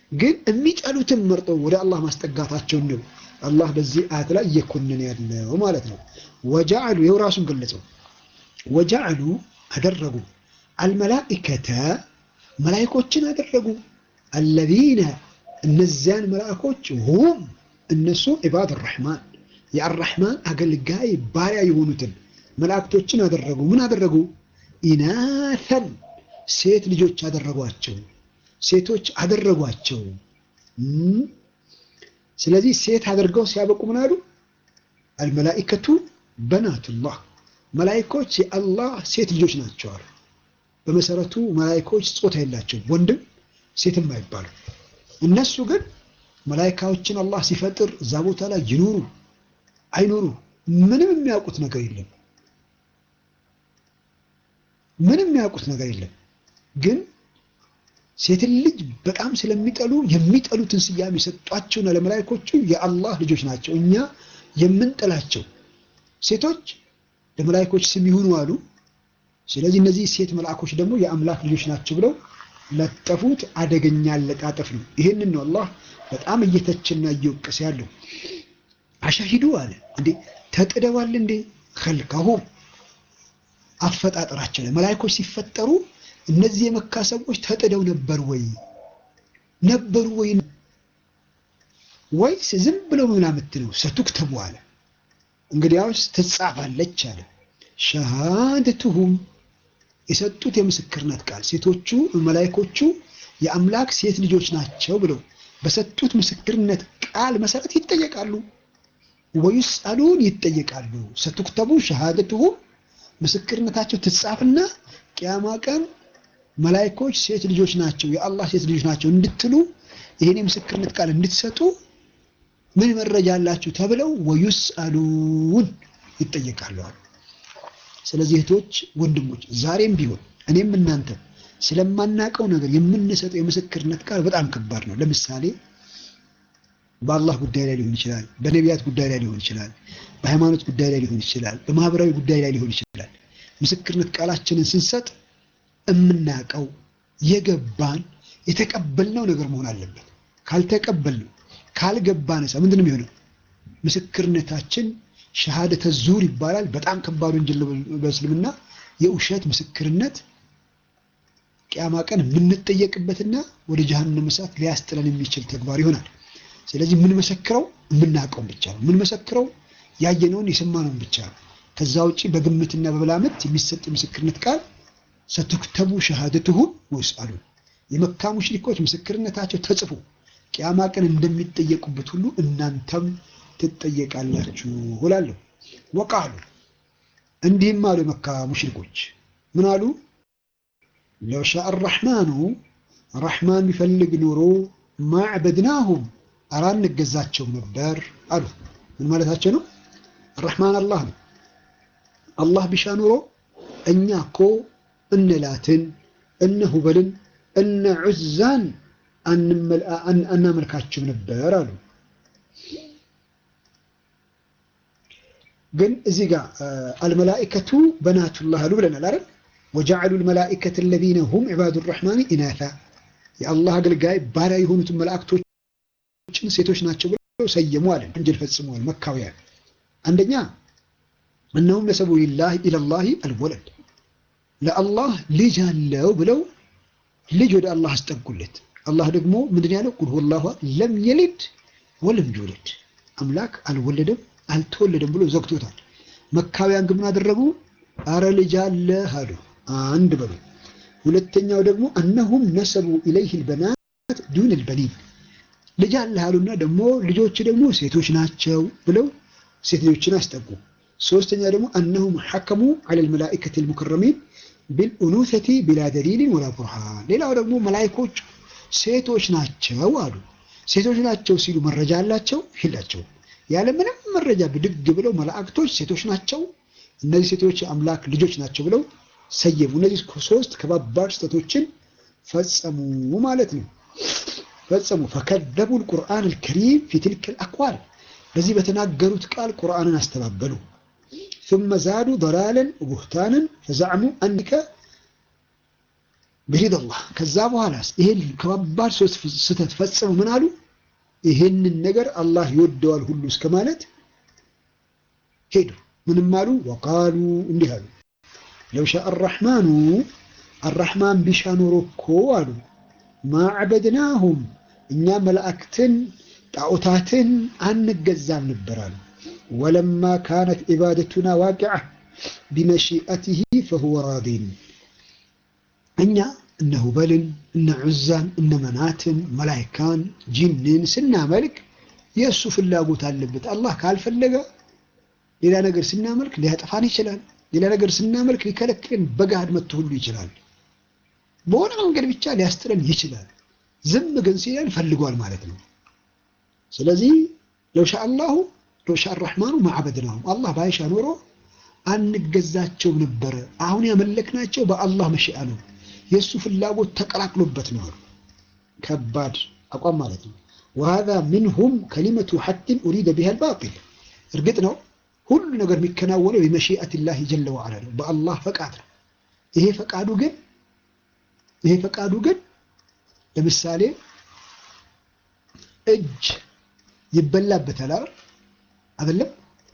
ግን የሚጠሉትን መርጠው ወደ አላህ ማስጠጋታቸውን ነው አላህ በዚህ አያት ላይ እየኮነነ ያለው ማለት ነው። ወጀዐሉ ይኸው ራሱን ገለጸው። ወጀዐሉ አደረጉ አልመላኢከተ መላኢኮችን አደረጉ አለዚነ እነዚያን መላእኮች ሁም እነሱ ዒባድ ረሕማን የአራሕማን አገልጋይ ባሪያ የሆኑትን መላእክቶችን አደረጉ። ምን አደረጉ? ኢናተን ሴት ልጆች አደረጓቸው፣ ሴቶች አደረጓቸው። ስለዚህ ሴት አድርገው ሲያበቁ ምን አሉ? አልመላኢከቱ በናቱላህ መላኢኮች የአላህ ሴት ልጆች ናቸው አሉ። በመሰረቱ መላኢኮች ጾታ የላቸው ወንድም ሴትም አይባሉ። እነሱ ግን መላኢካዎችን አላህ ሲፈጥር እዛ ቦታ ላይ ይኖሩ አይኖሩ ምንም የሚያውቁት ነገር የለም። ምንም የሚያውቁት ነገር የለም። ግን ሴትን ልጅ በጣም ስለሚጠሉ የሚጠሉትን ስያሜ የሰጧቸውና ለመላኢኮቹ የአላህ ልጆች ናቸው። እኛ የምንጠላቸው ሴቶች ለመላኢኮች ስም ይሁኑ አሉ። ስለዚህ እነዚህ ሴት መልአኮች ደግሞ የአምላክ ልጆች ናቸው ብለው ለጠፉት። አደገኛ አለጣጠፍ ነው። ይህንን ነው አላህ በጣም እየተችና እየወቀሰ ያለው። አሻሂዱ አለ እንዴ ተጥደዋል እንዴ ከልከሁም አፈጣጠራቸው ላይ መላኢኮች ሲፈጠሩ እነዚህ የመካ ሰዎች ተጥደው ነበር ወይ ነበሩ ወይ ወይስ ዝም ብለው ምናምት ነው? ሰቱክተቡ አለ እንግዲያውስ ትጻፋለች አለ ሸሃደቱሁም የሰጡት የምስክርነት ቃል ሴቶቹ መላኢኮቹ የአምላክ ሴት ልጆች ናቸው ብለው በሰጡት ምስክርነት ቃል መሰረት ይጠየቃሉ። ወዩስአሉን ይጠየቃሉ። ሰቱክተቡ ሸሃደቱሁም ምስክርነታቸው ትጻፍና ቅያማ ቀን መላኢኮች ሴት ልጆች ናቸው የአላህ ሴት ልጆች ናቸው እንድትሉ ይህን የምስክርነት ቃል እንድትሰጡ ምን መረጃ አላችሁ ተብለው ወዩስአሉን ይጠየቃሉ። ስለዚህ እህቶች፣ ወንድሞች ዛሬም ቢሆን እኔም እናንተ ስለማናቀው ነገር የምንሰጠው የምስክርነት ቃል በጣም ከባድ ነው። ለምሳሌ በአላህ ጉዳይ ላይ ሊሆን ይችላል፣ በነቢያት ጉዳይ ላይ ሊሆን ይችላል፣ በሃይማኖት ጉዳይ ላይ ሊሆን ይችላል፣ በማህበራዊ ጉዳይ ላይ ሊሆን ይችላል። ምስክርነት ቃላችንን ስንሰጥ የምናቀው የገባን የተቀበልነው ነገር መሆን አለበት። ካልተቀበልነው ካልገባን ሳ ምንድን ነው የሚሆነው? ምስክርነታችን ሸሃደተ ዙር ይባላል። በጣም ከባድ ወንጀል በእስልምና የውሸት ምስክርነት ቅያማ ቀን የምንጠየቅበትና ወደ ጀሃነም እሳት ሊያስጥለን የሚችል ተግባር ይሆናል። ስለዚህ የምንመሰክረው የምናውቀውን ብቻ ነው። የምንመሰክረው ያየነውን የሰማነውን ብቻ ነው። ከዛ ውጭ በግምትና በብላምት የሚሰጥ የምስክርነት ቃል ሰትክተቡ ሸሃደትሁም ወይስአሉን የመካ ሙሽሪኮች ምስክርነታቸው ተጽፎ ቅያማ ቀን እንደሚጠየቁበት ሁሉ እናንተም ትጠየቃላችሁ እላለሁ። ወቃሉ እንዲህም አሉ የመካ ሙሽሪኮች ምን አሉ? ለው ሻአ አራሕማኑ ረሕማን ቢፈልግ ኖሮ ማዕበድናሁም አራ እንገዛቸውም ነበር አሉ። ምን ማለታቸው ነው? ረሕማን አላህ ነው። አላህ ቢሻ ኖሮ እኛ እኮ እነ ላትን እነ ሁበልን እነ ዑዛን አናመልካቸው ነበር አሉ። ግን እዚህ ጋር አልመላኢከቱ በናቱላህ አሉ ብለናል አይደል? ወጀዐሉ ልመላኢከተ አለዚነ ሁም ዒባዱ ረሕማን ኢናታ የአላህ አገልጋይ ባሪያ የሆኑትን መላእክቶችን ሴቶች ናቸው ብለው ሰየሙ አለን። ወንጀል ፈጽመዋል መካውያን። አንደኛ እነሁም ነሰቡ ሊላህ ኢለላህ አልወለድ ለአላህ ልጅ አለው ብለው ልጅ ወደ አላህ አስጠጉለት። አላህ ደግሞ ምንድን ያለው ቁል ሁወላሁ ለም የሊድ ወለም ይውለድ አምላክ አልወለደም አልተወለደም ብሎ ዘግቶታል። መካውያን ግን ምን አደረጉ? አረ ልጅ አለ አሉ። አንድ በሉ። ሁለተኛው ደግሞ እነሁም ነሰቡ ኢለይህ ልበናት ዱን ልበኒን ልጅ አለ አሉና ደግሞ ልጆች ደግሞ ሴቶች ናቸው ብለው ሴት ልጆችን አስጠጉ። ሶስተኛ ደግሞ እነሁም ሐከሙ ዐለ ልመላኢከት ልሙከረሚን ቢልኡኑተቲ ቢላ ደሊልን ወላ ቡርሃን። ሌላው ደግሞ መላይኮች ሴቶች ናቸው አሉ። ሴቶች ናቸው ሲሉ መረጃ አላቸው የላቸው? ያለ ምንም መረጃ ብድግ ብለው መላእክቶች ሴቶች ናቸው፣ እነዚህ ሴቶች የአምላክ ልጆች ናቸው ብለው ሰየሙ። እነዚህ ሶስት ከባባድ ስህተቶችን ፈጸሙ ማለት ነው። ፈጸሙ ፈከዘቡ ልቁርአን ልከሪም ፊ ትልክ ልአቅዋል በዚህ በተናገሩት ቃል ቁርአንን አስተባበሉ። ثم زادوا ضلالا وبهتانا فزعموا أنك ብሪደላህ ከዛ በኋላስ ይሄን ከባባድ ሶስት ስህተት ፈጽመው ምን አሉ? ይሄንን ነገር አላህ ይወደዋል ሁሉ እስከ ማለት ሄዱ። ምንም አሉ? ወቃሉ እንዲህ አሉ ለው ሻአ አራሕማኑ አራሕማን ቢሻ ኖሮ እኮ አሉ ማዕበድናሁም እኛ መላእክትን ጣዖታትን አንገዛም ነበር አሉ። ወለማ ካነት ዒባደቱና ዋቂዓ ቢመሺአትህ ፈሁወ ራዲን እኛ እነ ሁበልን እነ ዑዛን እነ መናትን መላይካን ጂንን ስናመልክ የእሱ ፍላጎት አለበት። አላህ ካልፈለገ ሌላ ነገር ስናመልክ ሊያጠፋን ይችላል። ሌላ ነገር ስናመልክ ሊከለክለን በገሃድ መጥቶ ሁሉ ይችላል። በሆነ መንገድ ብቻ ሊያስጥለን ይችላል። ዝም ግን ሲለን ፈልጓል ማለት ነው። ስለዚህ ለውሻ አላሁ ለውሻ አራሕማኑ ማዕበድናሁም አላህ ባይሻ ኖሮ አንገዛቸውም ነበረ። አሁን ያመለክናቸው በአላህ መሽአ ነው። የእሱ ፍላጎት ተቀላቅሎበት ነው አሉ። ከባድ አቋም ማለት ነው። ወሃዛ ሚንሁም ከሊመቱ ሐቅን ኡሪደ ቢሃ አልባጢል። እርግጥ ነው ሁሉ ነገር የሚከናወነው ቢመሺአቲላሂ ጀለ ወዐላ ነው፣ በአላህ ፈቃድ ነው። ይሄ ፈቃዱ ግን ይሄ ፈቃዱ ግን ለምሳሌ እጅ ይበላበታል አይደለም?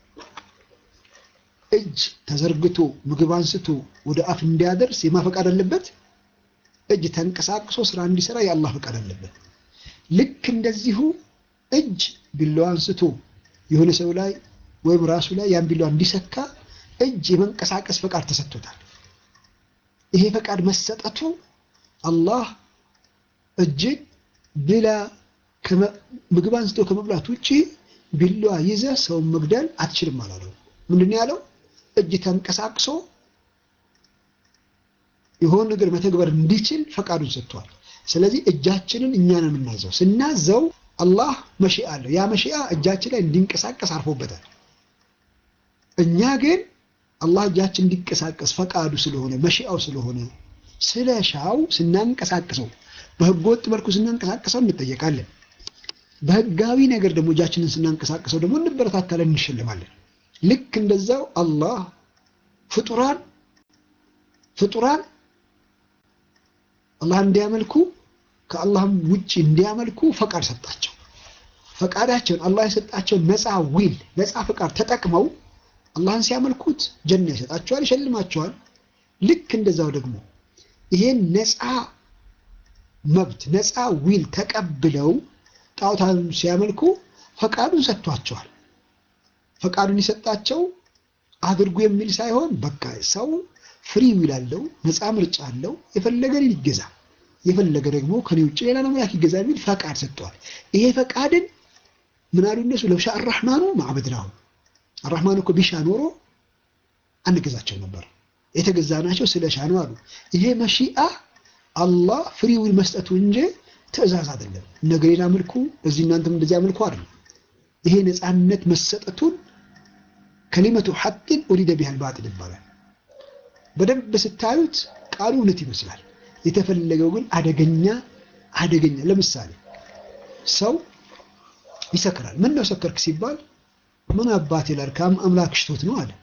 እጅ ተዘርግቶ ምግብ አንስቶ ወደ አፍ እንዲያደርስ የማፈቃድ አለበት። እጅ ተንቀሳቅሶ ስራ እንዲሰራ የአላህ ፈቃድ አለበት። ልክ እንደዚሁ እጅ ቢላዋ አንስቶ የሆነ ሰው ላይ ወይም ራሱ ላይ ያን ቢላዋ እንዲሰካ እጅ የመንቀሳቀስ ፈቃድ ተሰጥቶታል። ይሄ ፈቃድ መሰጠቱ አላህ እጅን ብላ ምግብ አንስቶ ከመብላት ውጭ ቢላዋ ይዘህ ሰውን መግደል አትችልም አላለው። ምንድን ነው ያለው? እጅ ተንቀሳቅሶ የሆነ ነገር መተግበር እንዲችል ፈቃዱን ሰጥቷል። ስለዚህ እጃችንን እኛ ነው የምናዘው። ስናዘው አላህ መሺአ አለው። ያ መሺአ እጃችን ላይ እንዲንቀሳቀስ አርፎበታል። እኛ ግን አላህ እጃችን እንዲንቀሳቀስ ፈቃዱ ስለሆነ መሺአው ስለሆነ ስለ ሻው ስናንቀሳቅሰው፣ በህገ ወጥ መልኩ ስናንቀሳቀሰው እንጠየቃለን። በህጋዊ ነገር ደግሞ እጃችንን ስናንቀሳቀሰው ደግሞ እንበረታታለን፣ እንሸልማለን። ልክ እንደዛው አላህ ፍጡራን ፍጡራን አላህ እንዲያመልኩ ከአላህም ውጭ እንዲያመልኩ ፈቃድ ሰጣቸው። ፈቃዳቸውን አላህ የሰጣቸውን ነፃ ዊል ነፃ ፈቃድ ተጠቅመው አላህን ሲያመልኩት ጀና ይሰጣቸዋል፣ ይሸልማቸዋል። ልክ እንደዛው ደግሞ ይሄን ነፃ መብት ነፃ ዊል ተቀብለው ጣዖታን ሲያመልኩ ፈቃዱን ሰጥቷቸዋል። ፈቃዱን የሰጣቸው አድርጉ የሚል ሳይሆን በቃ ሰው ፍሪ ዊል አለው፣ ነፃ ምርጫ አለው። የፈለገን ይገዛ፣ የፈለገ ደግሞ ከኔ ውጭ ሌላ አምላክ ይገዛ የሚል ፈቃድ ሰጥተዋል። ይሄ ፈቃድን ምን አሉ እነሱ ለውሻ አራሕማኑ ማዕበድናሁ አራሕማኑ እኮ ቢሻ ኖሮ አንገዛቸው ነበር፣ የተገዛ ናቸው ስለ ሻ ነው አሉ። ይሄ መሺአ አላህ ፍሪ ዊል መስጠቱ እንጂ ትእዛዝ አይደለም። ነገሬን አምልኩ፣ እዚህ እናንተም እንደዚህ አምልኩ አይደለም። ይሄ ነፃነት መሰጠቱን ከሊመቱ ሐቅን ኡሪደ ቢሃል ባጢል ይባላል። በደንብ ስታዩት ቃሉ እውነት ይመስላል። የተፈለገው ግን አደገኛ አደገኛ። ለምሳሌ ሰው ይሰክራል። ምን ነው ሰከርክ ሲባል ምን አባት ይላል አምላክ ሽቶት ነው አለ።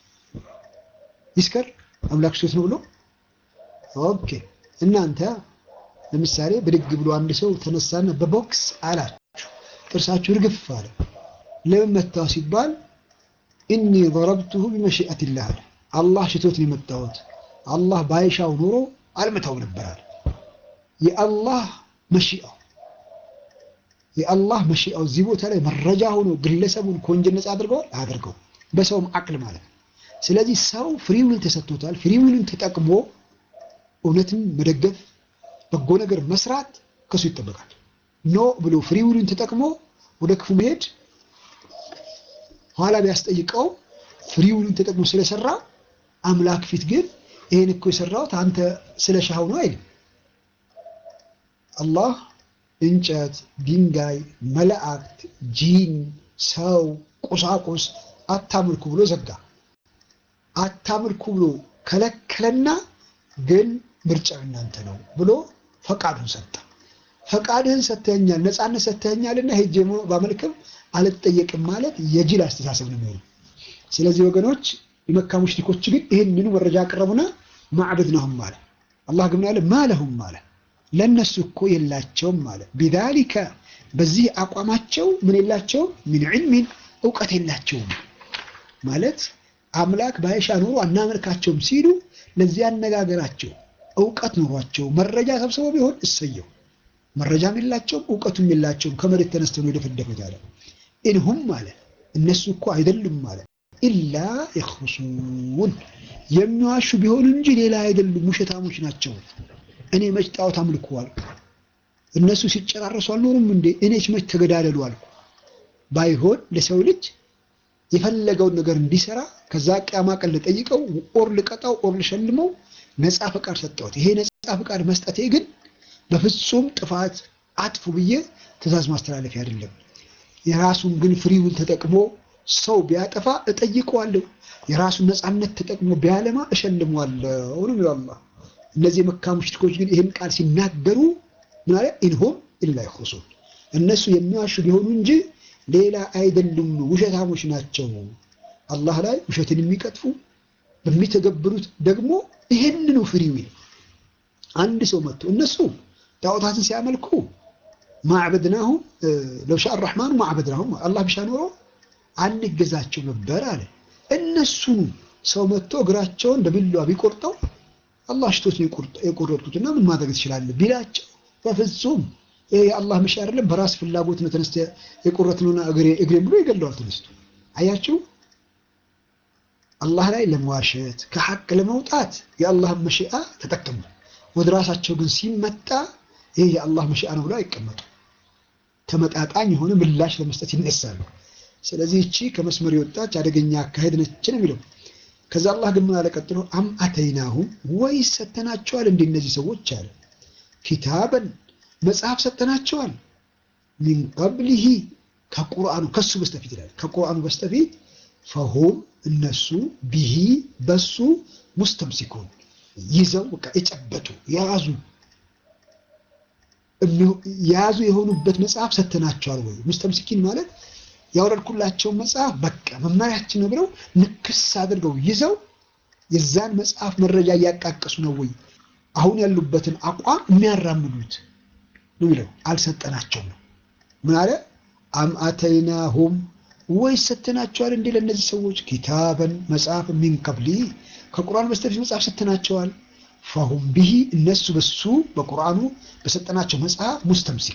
ይስከር አምላክ ሽቶት ነው ብሎ ኦኬ። እናንተ ለምሳሌ ብድግ ብሎ አንድ ሰው ተነሳና በቦክስ አላችሁ፣ ጥርሳችሁ ርግፍ አለ። ለምን መታው ሲባል ኢኒ ضربته بمشيئة الله አለ። አላህ ሽቶት ነው የመታሁት። አላህ ባይሻው ኖሮ አልመታው ነበር አለ። የአላህ መሺአው የአላህ መሺአው እዚህ ቦታ ላይ መረጃ ሆኖ ግለሰቡን ከወንጀል ነፃ አድርገዋል አያደርገው በሰውም አቅል ማለት ነው። ስለዚህ ሰው ፍሪዊል ተሰጥቶታል። ፍሪዊልን ተጠቅሞ እውነትን መደገፍ በጎ ነገር መስራት ከሱ ይጠበቃል። ኖ ብሎ ፍሪዊልን ተጠቅሞ ወደ ክፉ መሄድ ኋላ ቢያስጠይቀው ፍሪዊልን ተጠቅሞ ስለሰራ አምላክ ፊት ግን ይሄን እኮ የሰራሁት አንተ ስለ ሻው ነው አይልም። አላህ እንጨት፣ ድንጋይ፣ መላእክት፣ ጂን፣ ሰው፣ ቁሳቁስ አታምልኩ ብሎ ዘጋ። አታምልኩ ብሎ ከለከለና ግን ምርጫው እናንተ ነው ብሎ ፈቃዱን ሰጠ። ፈቃድህን ሰጥተኸኛል፣ ነፃነት ሰጥተኸኛልና ሄጄ ባመልክም አልጠየቅም ማለት የጅል አስተሳሰብ ነው የሚሆነው። ስለዚህ ወገኖች የመካ ሙሽሪኮች ግን ይህንኑ መረጃ አቀረቡና ማዕበድ ነውም አለ አላህ ግን አለ ማለሁም አለ ለእነሱ እኮ የላቸውም አለ ቢዛሊከ በዚህ አቋማቸው ምን የላቸውም ሚን ዒልሚን እውቀት የላቸውም ማለት አምላክ ባይሻ ኖሮ አናመልካቸውም ሲሉ ለዚህ አነጋገራቸው እውቀት ኖሯቸው መረጃ ሰብስበው ቢሆን እሰየው መረጃም የላቸውም እውቀቱም የላቸውም ከመሬት ተነስተው ነው የደፈደፉት አለ ኢንሁም አለ እነሱ እኮ አይደሉም አለ ኢላ የኽሩሱን የሚዋሹ ቢሆኑ እንጂ ሌላ አይደሉም ውሸታሞች ናቸው እኔ መች ጣዖት አምልኩ አልኩ እነሱ ሲጨራረሱ አልኖሩም እንዴ እኔች መች ተገዳደሉ አልኩ ባይሆን ለሰው ልጅ የፈለገውን ነገር እንዲሰራ ከዛ ቅያማ ቀን ልጠይቀው ኦር ልቀጣው ኦር ልሸልመው ነፃ ፈቃድ ሰጠሁት ይሄ ነፃ ፈቃድ መስጠቴ ግን በፍጹም ጥፋት አጥፉ ብዬ ትእዛዝ ማስተላለፊያ አይደለም የራሱን ግን ፍሪውን ተጠቅሞ ሰው ቢያጠፋ እጠይቀዋለሁ የራሱን ነፃነት ተጠቅሞ ቢያለማ እሸልመዋለሁ ነው የሚለው አላህ እነዚህ የመካ ሙሽሪኮች ግን ይህን ቃል ሲናገሩ ምን አለ ኢንሁም ኢላ ይኽሩሱን እነሱ የሚዋሹ ቢሆኑ እንጂ ሌላ አይደሉም ውሸታሞች ናቸው አላህ ላይ ውሸትን የሚቀጥፉ በሚተገብሩት ደግሞ ይህንኑ ፍሪዊል አንድ ሰው መጥቶ እነሱ ጣዖታትን ሲያመልኩ ማዕበድናሁም ለውሻ አራሕማኑ ማዕበድናሁም አላህ ብሻ ኖሮ አንገዛቸው ነበር አለ እነሱኑ ሰው መጥቶ እግራቸውን በቢላዋ ቢቆርጠው አላህ ሽቶት ነው የቆረጥኩትና ምን ማድረግ ትችላለህ ቢላቸው በፍጹም ይሄ የአላህ መሻ አይደለም በራስ ፍላጎት ነው ተነስተ የቆረጥነውና እግሬ እግሬን ብሎ ይገለዋል ተነስቶ አያችሁ አላህ ላይ ለመዋሸት ከሐቅ ለመውጣት የአላህን መሽአ ተጠቀሙ ወደ ራሳቸው ግን ሲመጣ ይሄ የአላህ መሽአ ነው ብለው አይቀመጡ ተመጣጣኝ የሆነ ምላሽ ለመስጠት ይነሳሉ ስለዚህ እቺ ከመስመር የወጣች አደገኛ አካሄድ ነች ነው የሚለው ከዛ አላህ ግን ምን አለ ቀጥሎ አም አተይናሁም ወይስ ሰተናቸዋል እንደ እነዚህ ሰዎች አለ ኪታበን መጽሐፍ ሰጠናቸዋል ሚን ቀብሊሂ ከቁርአኑ ከሱ በስተፊት ይላል ከቁርአኑ በስተፊት ፈሁም እነሱ ቢሂ በሱ ሙስተምሲኩን ይዘው በቃ የጨበጡ የያዙ የያዙ የሆኑበት መጽሐፍ ሰተናቸዋል ወይ ሙስተምሲኪን ማለት ያወረድኩላቸውን መጽሐፍ በቃ መመሪያችን ነው ብለው ንክስ አድርገው ይዘው የዛን መጽሐፍ መረጃ እያቃቀሱ ነው ወይ አሁን ያሉበትን አቋም የሚያራምዱት ነው ይለው አልሰጠናቸውም ነው ምን አለ አም አተይናሁም ወይስ ሰተናቸዋል እንዴ ለእነዚህ ሰዎች ኪታበን መጽሐፍ ሚን ቀብሊ ከቁርአን በስተፊት መጽሐፍ ሰተናቸዋል ፈሁም ቢሂ እነሱ በሱ በቁርአኑ በሰጠናቸው መጽሐፍ ሙስተምሲኪ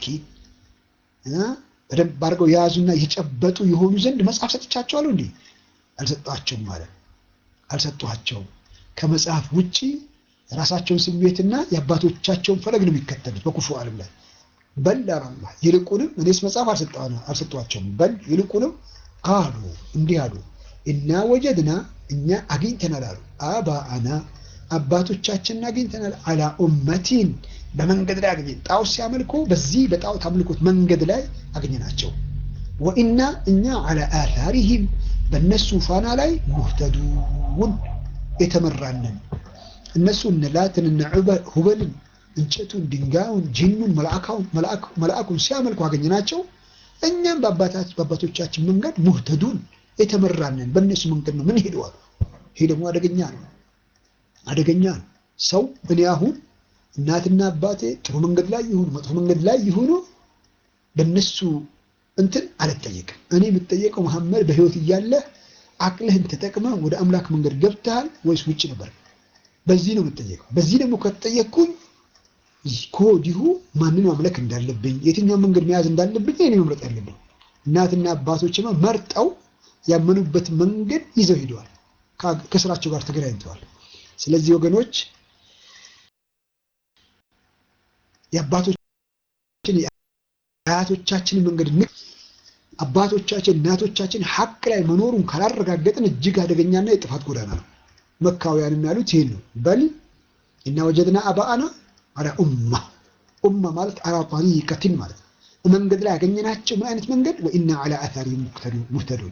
በደንብ አድርገው የያዙና የጨበጡ የሆኑ ዘንድ መጽሐፍ ሰጥቻቸዋለሁ እንዴ አልሰጧቸውም ማለት አልሰጧቸውም ከመጽሐፍ ውጪ የራሳቸውን ስሜትና የአባቶቻቸውን ፈለግ ነው የሚከተሉት በኩፉ ዓለም ላይ በል አላላ ይልቁንም እኔስ መጽሐፍ አልሰጧቸውም በል ይልቁንም ቃሉ እንዲህ አሉ እና ወጀድና እኛ አግኝተናል አሉ አባአና አባቶቻችንን አግኝተናል አላ ኡመቲን በመንገድ ላይ አገኘን ጣዖት ሲያመልኩ በዚህ በጣዖት አምልኮት መንገድ ላይ አገኘናቸው ወኢና እኛ አላ አታሪሂም በእነሱ ፋና ላይ ሙህተዱን የተመራንን እነሱ እነ ላትን እነ ሁበልን እንጨቱን ድንጋዩን ጂኑን መልአኩን ሲያመልኩ አገኘናቸው እኛም በአባቶቻችን መንገድ ሙህተዱን የተመራንን በእነሱ መንገድ ነው ምን ሄደዋል ይሄ ደግሞ አደገኛ ነው አደገኛ ነው ሰው እኔ አሁን እናትና አባቴ ጥሩ መንገድ ላይ ይሁኑ መጥፎ መንገድ ላይ ይሁኑ በእነሱ እንትን አልጠየቅም እኔ የምጠየቀው መሐመድ በህይወት እያለ አቅልህን ተጠቅመ ወደ አምላክ መንገድ ገብተሃል ወይስ ውጭ ነበር በዚህ ነው የምጠየቀው በዚህ ደግሞ ከተጠየቅኩኝ ከወዲሁ ማንን ማምለክ እንዳለብኝ የትኛው መንገድ መያዝ እንዳለብኝ እኔ መምረጥ ያለብኝ እናትና አባቶችማ መርጠው ያመኑበት መንገድ ይዘው ሄደዋል ከስራቸው ጋር ተገናኝተዋል ስለዚህ ወገኖች የአባቶችን የአያቶቻችንን መንገድ ን አባቶቻችን እናቶቻችን ሀቅ ላይ መኖሩን ካላረጋገጥን እጅግ አደገኛና የጥፋት ጎዳና ነው መካውያንም ያሉት ይህን ነው በል እና ወጀድና አባአና አላ ኡማ ኡማ ማለት አላ ጠሪቀትን ማለት መንገድ ላይ ያገኘናቸው ምን አይነት መንገድ ወኢና አላ አታሪ ሙህተዱን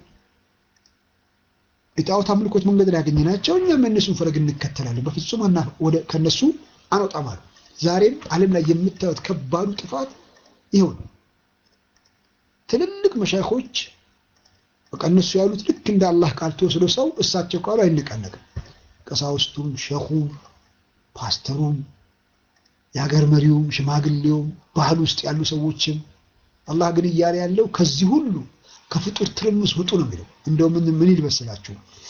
የጣዖት አምልኮት መንገድ ላይ ያገኘናቸው እኛም የእነሱን ፈለግ እንከተላለን በፍጹም ከነሱ አንወጣም አሉ ዛሬም ዓለም ላይ የምታዩት ከባዱ ጥፋት ይኸው ነው ትልልቅ መሻይኮች በቃ እነሱ ያሉት ልክ እንደ አላህ ቃል ተወስዶ ሰው እሳቸው ካሉ አይነቃነቅም ቀሳውስቱም ሸኹም ፓስተሩም የሀገር መሪውም ሽማግሌውም ባህል ውስጥ ያሉ ሰዎችም አላህ ግን እያለ ያለው ከዚህ ሁሉ ከፍጡር ትርምስ ውጡ ነው የሚለው። እንደው ምን ምን ይልበስላችሁ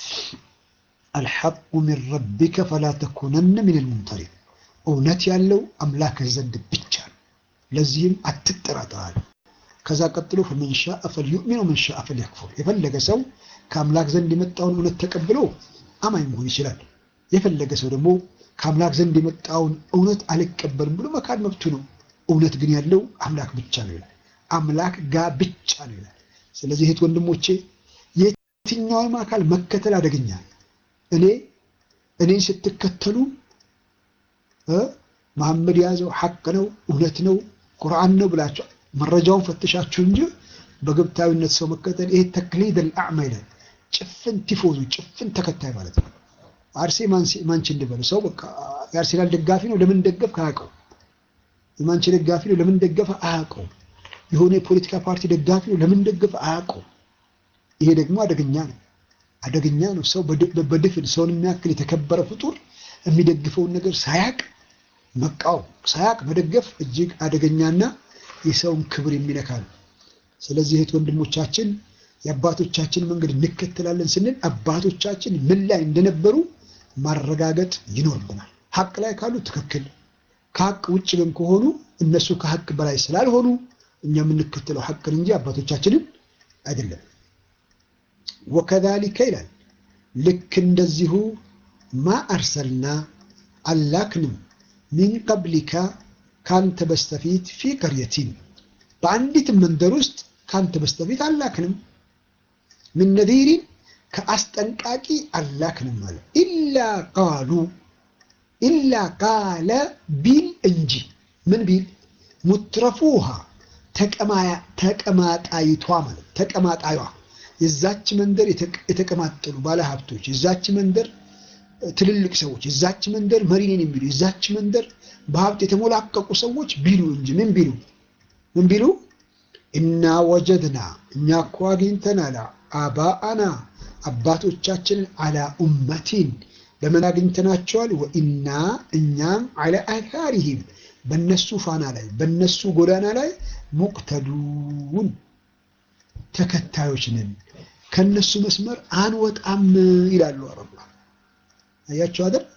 አልሐቁ ሚን ረቢከ ፈላ ተኩነነ ሚን ልሙምተሪን እውነት ያለው አምላክህ ዘንድ ብቻ ነው። ለዚህም አትጠራጠራል። ከዛ ቀጥሎ ፈመን ሻአ ፈልዩእሚን ወመን ሻአ ፈልየክፉር የፈለገ ሰው ከአምላክ ዘንድ የመጣውን እውነት ተቀብሎ አማኝ መሆን ይችላል። የፈለገ ሰው ደግሞ ከአምላክ ዘንድ የመጣውን እውነት አልቀበልም ብሎ መካድ መብቱ ነው። እውነት ግን ያለው አምላክ ብቻ ነው ይላል። አምላክ ጋ ብቻ ነው ይላል። ስለዚህ እህት ወንድሞቼ የትኛውም አካል መከተል አደገኛ እኔ እኔን ስትከተሉ መሐመድ የያዘው ሐቅ ነው እውነት ነው ቁርአን ነው ብላችሁ መረጃውን ፈትሻችሁ እንጂ በግብታዊነት ሰው መከተል ይሄ ተክሊድ አልአዕማ ይላል። ጭፍን ቲፎዙ ጭፍን ተከታይ ማለት ነው። አርሴ ማንቺ እንድበሉ ሰው በቃ የአርሴናል ደጋፊ ነው ለምን ደገፍ አያውቀው። የማንቺ ደጋፊ ነው ለምን ደገፈ አያውቀው። የሆነ የፖለቲካ ፓርቲ ደጋፊ ነው ለምን ደገፈ አያውቀው። ይሄ ደግሞ አደገኛ ነው፣ አደገኛ ነው። ሰው በድፍን ሰውን የሚያክል የተከበረ ፍጡር የሚደግፈውን ነገር ሳያቅ መቃወም ሳያቅ መደገፍ እጅግ አደገኛና የሰውን ክብር የሚነካ ነው። ስለዚህ እህት ወንድሞቻችን የአባቶቻችን መንገድ እንከተላለን ስንል አባቶቻችን ምን ላይ እንደነበሩ ማረጋገጥ ይኖርብናል። ሀቅ ላይ ካሉ ትክክል፣ ከሀቅ ውጭ ግን ከሆኑ እነሱ ከሀቅ በላይ ስላልሆኑ እኛ የምንከተለው ሀቅን እንጂ አባቶቻችንን አይደለም። ወከዛሊከ ይላል ልክ እንደዚሁ ማ አርሰልና አላክንም ሚን ቀብሊካ ካንተ በስተፊት ፊ ቀርየቲን በአንዲት መንደር ውስጥ ካንተ በስተፊት አላክንም ምን ነዚሪን ከአስጠንቃቂ አላክንም ማለት ኢላ ቃሉ ኢላ ቃለ ቢል እንጂ ምን ቢል ሙትረፉሃ ተቀማጣይቷ ማለት ተቀማጣዩዋ የዛች መንደር የተቀማጠሉ ባለሀብቶች የዛች መንደር ትልልቅ ሰዎች የዛች መንደር መሪ ነን የሚሉ የዛች መንደር በሀብት የተሞላቀቁ ሰዎች ቢሉ እንጂ ምን ቢሉ ምን ቢሉ እና ወጀድና እኛ እኮ አግኝተናል አባአና አባቶቻችንን አላ ኡመቲን በምን አግኝተናቸዋል? ወኢና እኛም አላ አታሪሂም በነሱ ፋና ላይ በነሱ ጎዳና ላይ ሙቅተዱን ተከታዮች ነን፣ ከነሱ መስመር አንወጣም ይላሉ አረባ አያቸው አይደል?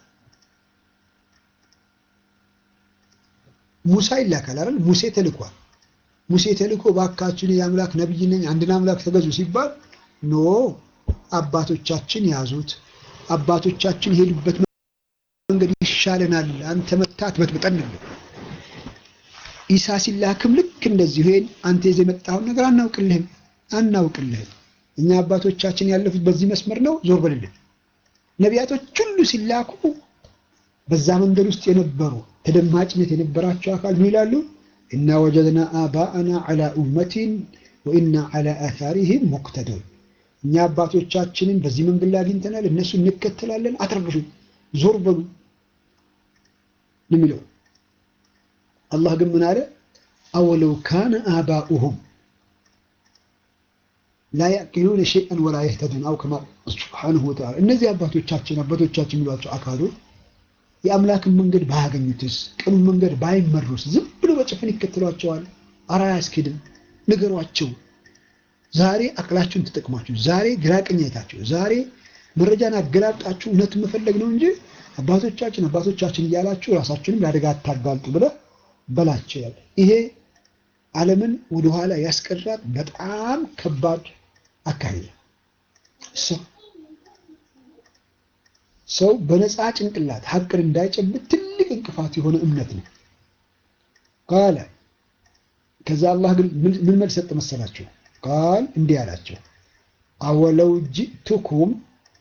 ሙሳ ይላካል አይደል? ሙሴ ተልኳል። ሙሴ ተልኮ ባካችን የአምላክ ነብይ ነኝ አንድን አምላክ ተገዙ ሲባል ኖ አባቶቻችን ያዙት፣ አባቶቻችን የሄዱበት መንገድ ይሻለናል፣ አንተ መታት በትብጠን ነው። ኢሳ ሲላክም ልክ እንደዚህ ይሄን አንተ ይዘህ የመጣውን ነገር አናውቅልህም አናውቅልህም፣ እኛ አባቶቻችን ያለፉት በዚህ መስመር ነው፣ ዞር በልልን። ነቢያቶች ሁሉ ሲላኩ በዛ መንገድ ውስጥ የነበሩ ተደማጭነት የነበራቸው አካል ምን ይላሉ? እና ወጀድና አባአና ዐላ ኡመቲን ወኢና ዐላ አታሪሂም ሙቅተዱን እኛ አባቶቻችንን በዚህ መንገድ ላይ አግኝተናል፣ እነሱ እንከተላለን፣ አትረብሹ፣ ዞር በሉ የሚለው አላህ ግን ምን አለ? አወለው ካነ አባኡሁም ላ ያዕቂሉነ ሸይአን ወላ የህተዱን አው ከማ ሱብሓነሁ ወተዓላ እነዚህ አባቶቻችን አባቶቻችን የሚሏቸው አካሎች የአምላክን መንገድ ባያገኙትስ ቅኑን መንገድ ባይመሩስ ዝም ብሎ በጭፍን ይከተሏቸዋል። አራ አያስኬድም። ንገሯቸው። ዛሬ አቅላችሁን ተጠቅማችሁ፣ ዛሬ ግራቀኝ አይታችሁ፣ ዛሬ መረጃን አገላብጣችሁ እውነት መፈለግ ነው እንጂ አባቶቻችን አባቶቻችን እያላችሁ ራሳችሁንም ለአደጋ አታጋልጡ ብለህ በላቸው ያለ ይሄ ዓለምን ወደኋላ ያስቀራት በጣም ከባድ አካሄድ ሰው በነፃ ጭንቅላት ሀቅን እንዳይጨብጥ ትልቅ እንቅፋት የሆነ እምነት ነው። ቃለ ከዛ አላህ ግን ምን መልስ ሰጠ መሰላቸው? ቃል እንዲህ አላቸው፣ አወለው ጅእቱኩም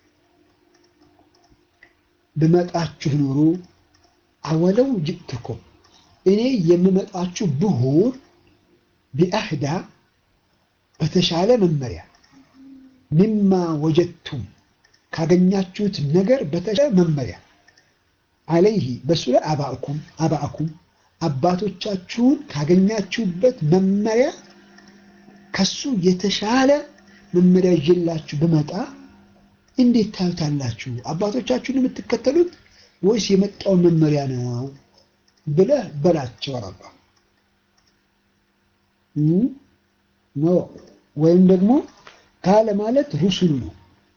ብመጣችሁ ኑሩ፣ አወለው ጅእቱኩም እኔ የምመጣችሁ ብሆን ቢአህዳ በተሻለ መመሪያ ሚማ ወጀድቱም ካገኛችሁት ነገር በተሻለ መመሪያ አለይህ በሱ ላይ አባእኩም አባእኩም አባቶቻችሁን ካገኛችሁበት መመሪያ ከሱ የተሻለ መመሪያ ይዤላችሁ ብመጣ እንዴት ታዩታላችሁ? አባቶቻችሁን የምትከተሉት ወይስ የመጣውን መመሪያ ነው ብለህ በላቸው አላ ኖ ወይም ደግሞ ካለ ማለት ሩሱሉ ነው።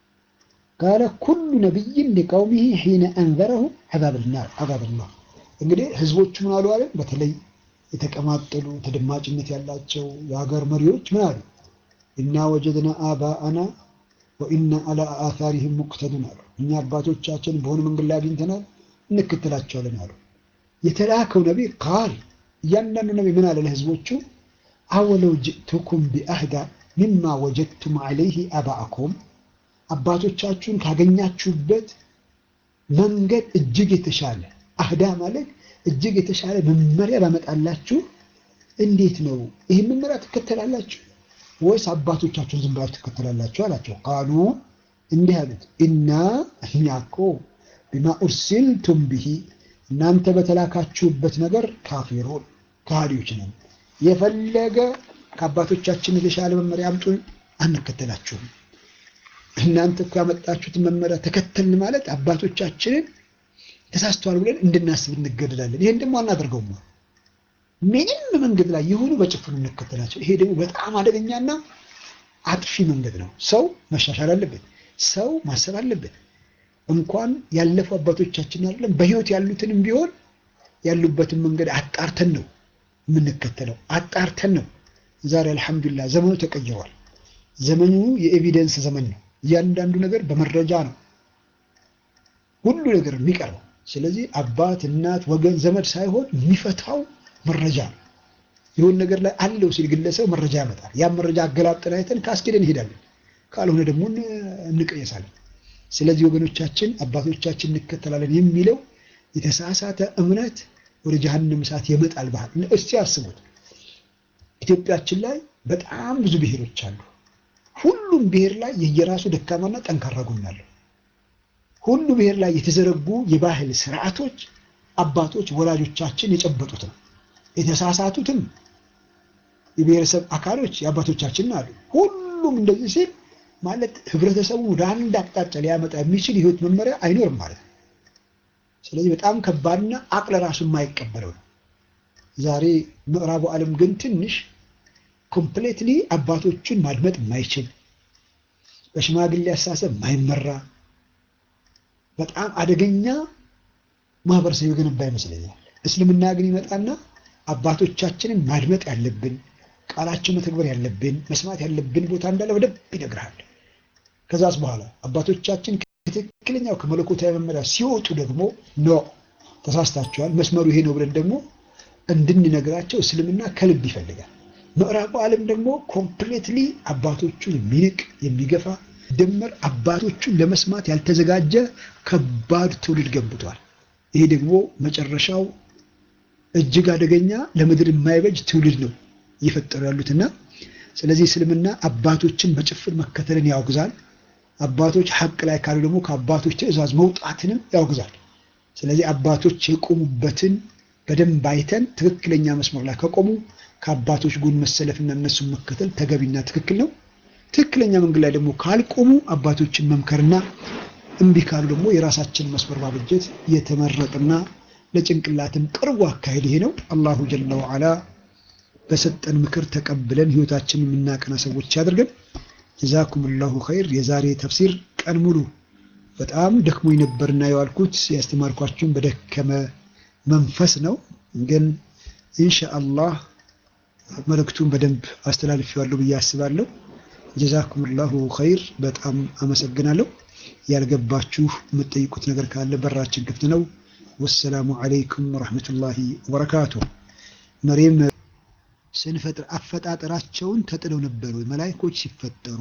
ካለ ኩሉ ነቢይን ሊቀውሚሂ ሒነ አንዘረሁ ዐዛበላህ። እንግዲህ ህዝቦቹ ምን አሉ አለን? በተለይ የተቀማጠሉ ተደማጭነት ያላቸው የሀገር መሪዎች ምን አሉ? ኢና ወጀድና አባአና ወኢና አላ አታሪህም ሙቅተዱን አሉ። እኛ አባቶቻችን በሆነ መንገድ ላይ አግኝተናል እንከተላቸዋለን አሉ። የተላከው ነቢይ ቃል እያንዳንዱ ነቢይ ምን አለ ለህዝቦቹ? አወለው ጅእቱኩም ቢአህዳ ሚማ ወጀድቱም ዐለይህ አባአኩም አባቶቻችሁን ካገኛችሁበት መንገድ እጅግ የተሻለ አህዳ ማለት እጅግ የተሻለ መመሪያ ባመጣላችሁ እንዴት ነው ይህን መመሪያ ትከተላላችሁ ወይስ አባቶቻችሁን ዝም ብላችሁ ትከተላላችሁ አላቸው ቃሉ እንዲህ አሉት ኢና እኛ እኮ ቢማ ኡርሲልቱም ብሂ እናንተ በተላካችሁበት ነገር ካፊሩን ከሃዲዎች ነን የፈለገ ከአባቶቻችን የተሻለ መመሪያ አምጡን አንከተላችሁም እናንተ እኮ ያመጣችሁትን መመሪያ ተከተልን ማለት አባቶቻችንን ተሳስተዋል ብለን እንድናስብ እንገደዳለን። ይሄን ደግሞ አናደርገውም። ምንም መንገድ ላይ የሆኑ በጭፍኑ እንከተላቸው። ይሄ ደግሞ በጣም አደገኛና አጥፊ መንገድ ነው። ሰው መሻሻል አለበት። ሰው ማሰብ አለበት። እንኳን ያለፉ አባቶቻችን አይደለም በህይወት ያሉትንም ቢሆን ያሉበትን መንገድ አጣርተን ነው የምንከተለው። አጣርተን ነው። ዛሬ አልሐምዱሊላህ ዘመኑ ተቀይሯል። ዘመኑ የኤቪደንስ ዘመን ነው። እያንዳንዱ ነገር በመረጃ ነው ሁሉ ነገር የሚቀርበው። ስለዚህ አባት፣ እናት፣ ወገን፣ ዘመድ ሳይሆን የሚፈታው መረጃ ነው። የሆነ ነገር ላይ አለው ሲል ግለሰብ መረጃ ያመጣል። ያን መረጃ አገላብጠን አይተን ካስኬደን እንሄዳለን፣ ካልሆነ ደግሞ እንቀየሳለን። ስለዚህ ወገኖቻችን አባቶቻችን እንከተላለን የሚለው የተሳሳተ እምነት ወደ ጀሀነም እሳት የመጣል ባህል። እስቲ አስቡት፣ ኢትዮጵያችን ላይ በጣም ብዙ ብሔሮች አሉ። ሁሉም ብሔር ላይ የየራሱ ደካማና ጠንካራ ጎን አለው። ሁሉ ብሔር ላይ የተዘረጉ የባህል ስርዓቶች አባቶች ወላጆቻችን የጨበጡት ነው። የተሳሳቱትም የብሔረሰብ አካሎች የአባቶቻችን አሉ። ሁሉም እንደዚህ ሲል ማለት ህብረተሰቡ ወደ አንድ አቅጣጫ ሊያመጣ የሚችል የህይወት መመሪያ አይኖርም ማለት ነው። ስለዚህ በጣም ከባድና አቅለ ራሱ የማይቀበለው ነው። ዛሬ ምዕራቡ ዓለም ግን ትንሽ ኮምፕሌትሊ አባቶቹን ማድመጥ የማይችል በሽማግሌ አስተሳሰብ የማይመራ በጣም አደገኛ ማህበረሰብ የገነባ ይመስለኛል። እስልምና ግን ይመጣና አባቶቻችንን ማድመጥ ያለብን ቃላቸው መተግበር ያለብን መስማት ያለብን ቦታ እንዳለ በደንብ ይነግርሃል። ከዛስ በኋላ አባቶቻችን ከትክክለኛው ከመለኮታዊ መመሪያ ሲወጡ ደግሞ ኖ ተሳስታችኋል፣ መስመሩ ይሄ ነው ብለን ደግሞ እንድንነግራቸው እስልምና ከልብ ይፈልጋል። ምዕራቡ ዓለም ደግሞ ኮምፕሌትሊ አባቶቹን የሚንቅ የሚገፋ ድምር አባቶቹን ለመስማት ያልተዘጋጀ ከባድ ትውልድ ገንብቷል። ይሄ ደግሞ መጨረሻው እጅግ አደገኛ ለምድር የማይበጅ ትውልድ ነው እየፈጠሩ ያሉትና ስለዚህ እስልምና አባቶችን በጭፍን መከተልን ያወግዛል። አባቶች ሐቅ ላይ ካሉ ደግሞ ከአባቶች ትዕዛዝ መውጣትንም ያወግዛል። ስለዚህ አባቶች የቆሙበትን በደንብ አይተን ትክክለኛ መስመር ላይ ከቆሙ ከአባቶች ጎን መሰለፍና እነሱን መከተል ተገቢና ትክክል ነው። ትክክለኛ መንገድ ላይ ደግሞ ካልቆሙ አባቶችን መምከርና እምቢ ካሉ ደግሞ የራሳችን መስመር ማበጀት የተመረጠና ለጭንቅላትም ቅርቡ አካሄድ ይሄ ነው። አላሁ ጀለ ወዓላ በሰጠን ምክር ተቀብለን ህይወታችንን የምናቀና ሰዎች ያደርገን። ጀዛኩም ላሁ ኸይር። የዛሬ ተፍሲር ቀን ሙሉ በጣም ደክሞኝ ነበርና የዋልኩት ያስተማርኳችሁን በደከመ መንፈስ ነው። ግን ኢንሻአላህ መልእክቱን በደንብ አስተላልፌዋለሁ ብዬ አስባለሁ። ጀዛኩም ላሁ ኸይር። በጣም አመሰግናለሁ። ያልገባችሁ የምትጠይቁት ነገር ካለ በራችን ክፍት ነው። ወሰላሙ አለይኩም ወረሕመቱላሂ ወበረካቱ። መሬም ስንፈጥር አፈጣጠራቸውን ተጥለው ነበር ወይ? መላይኮች ሲፈጠሩ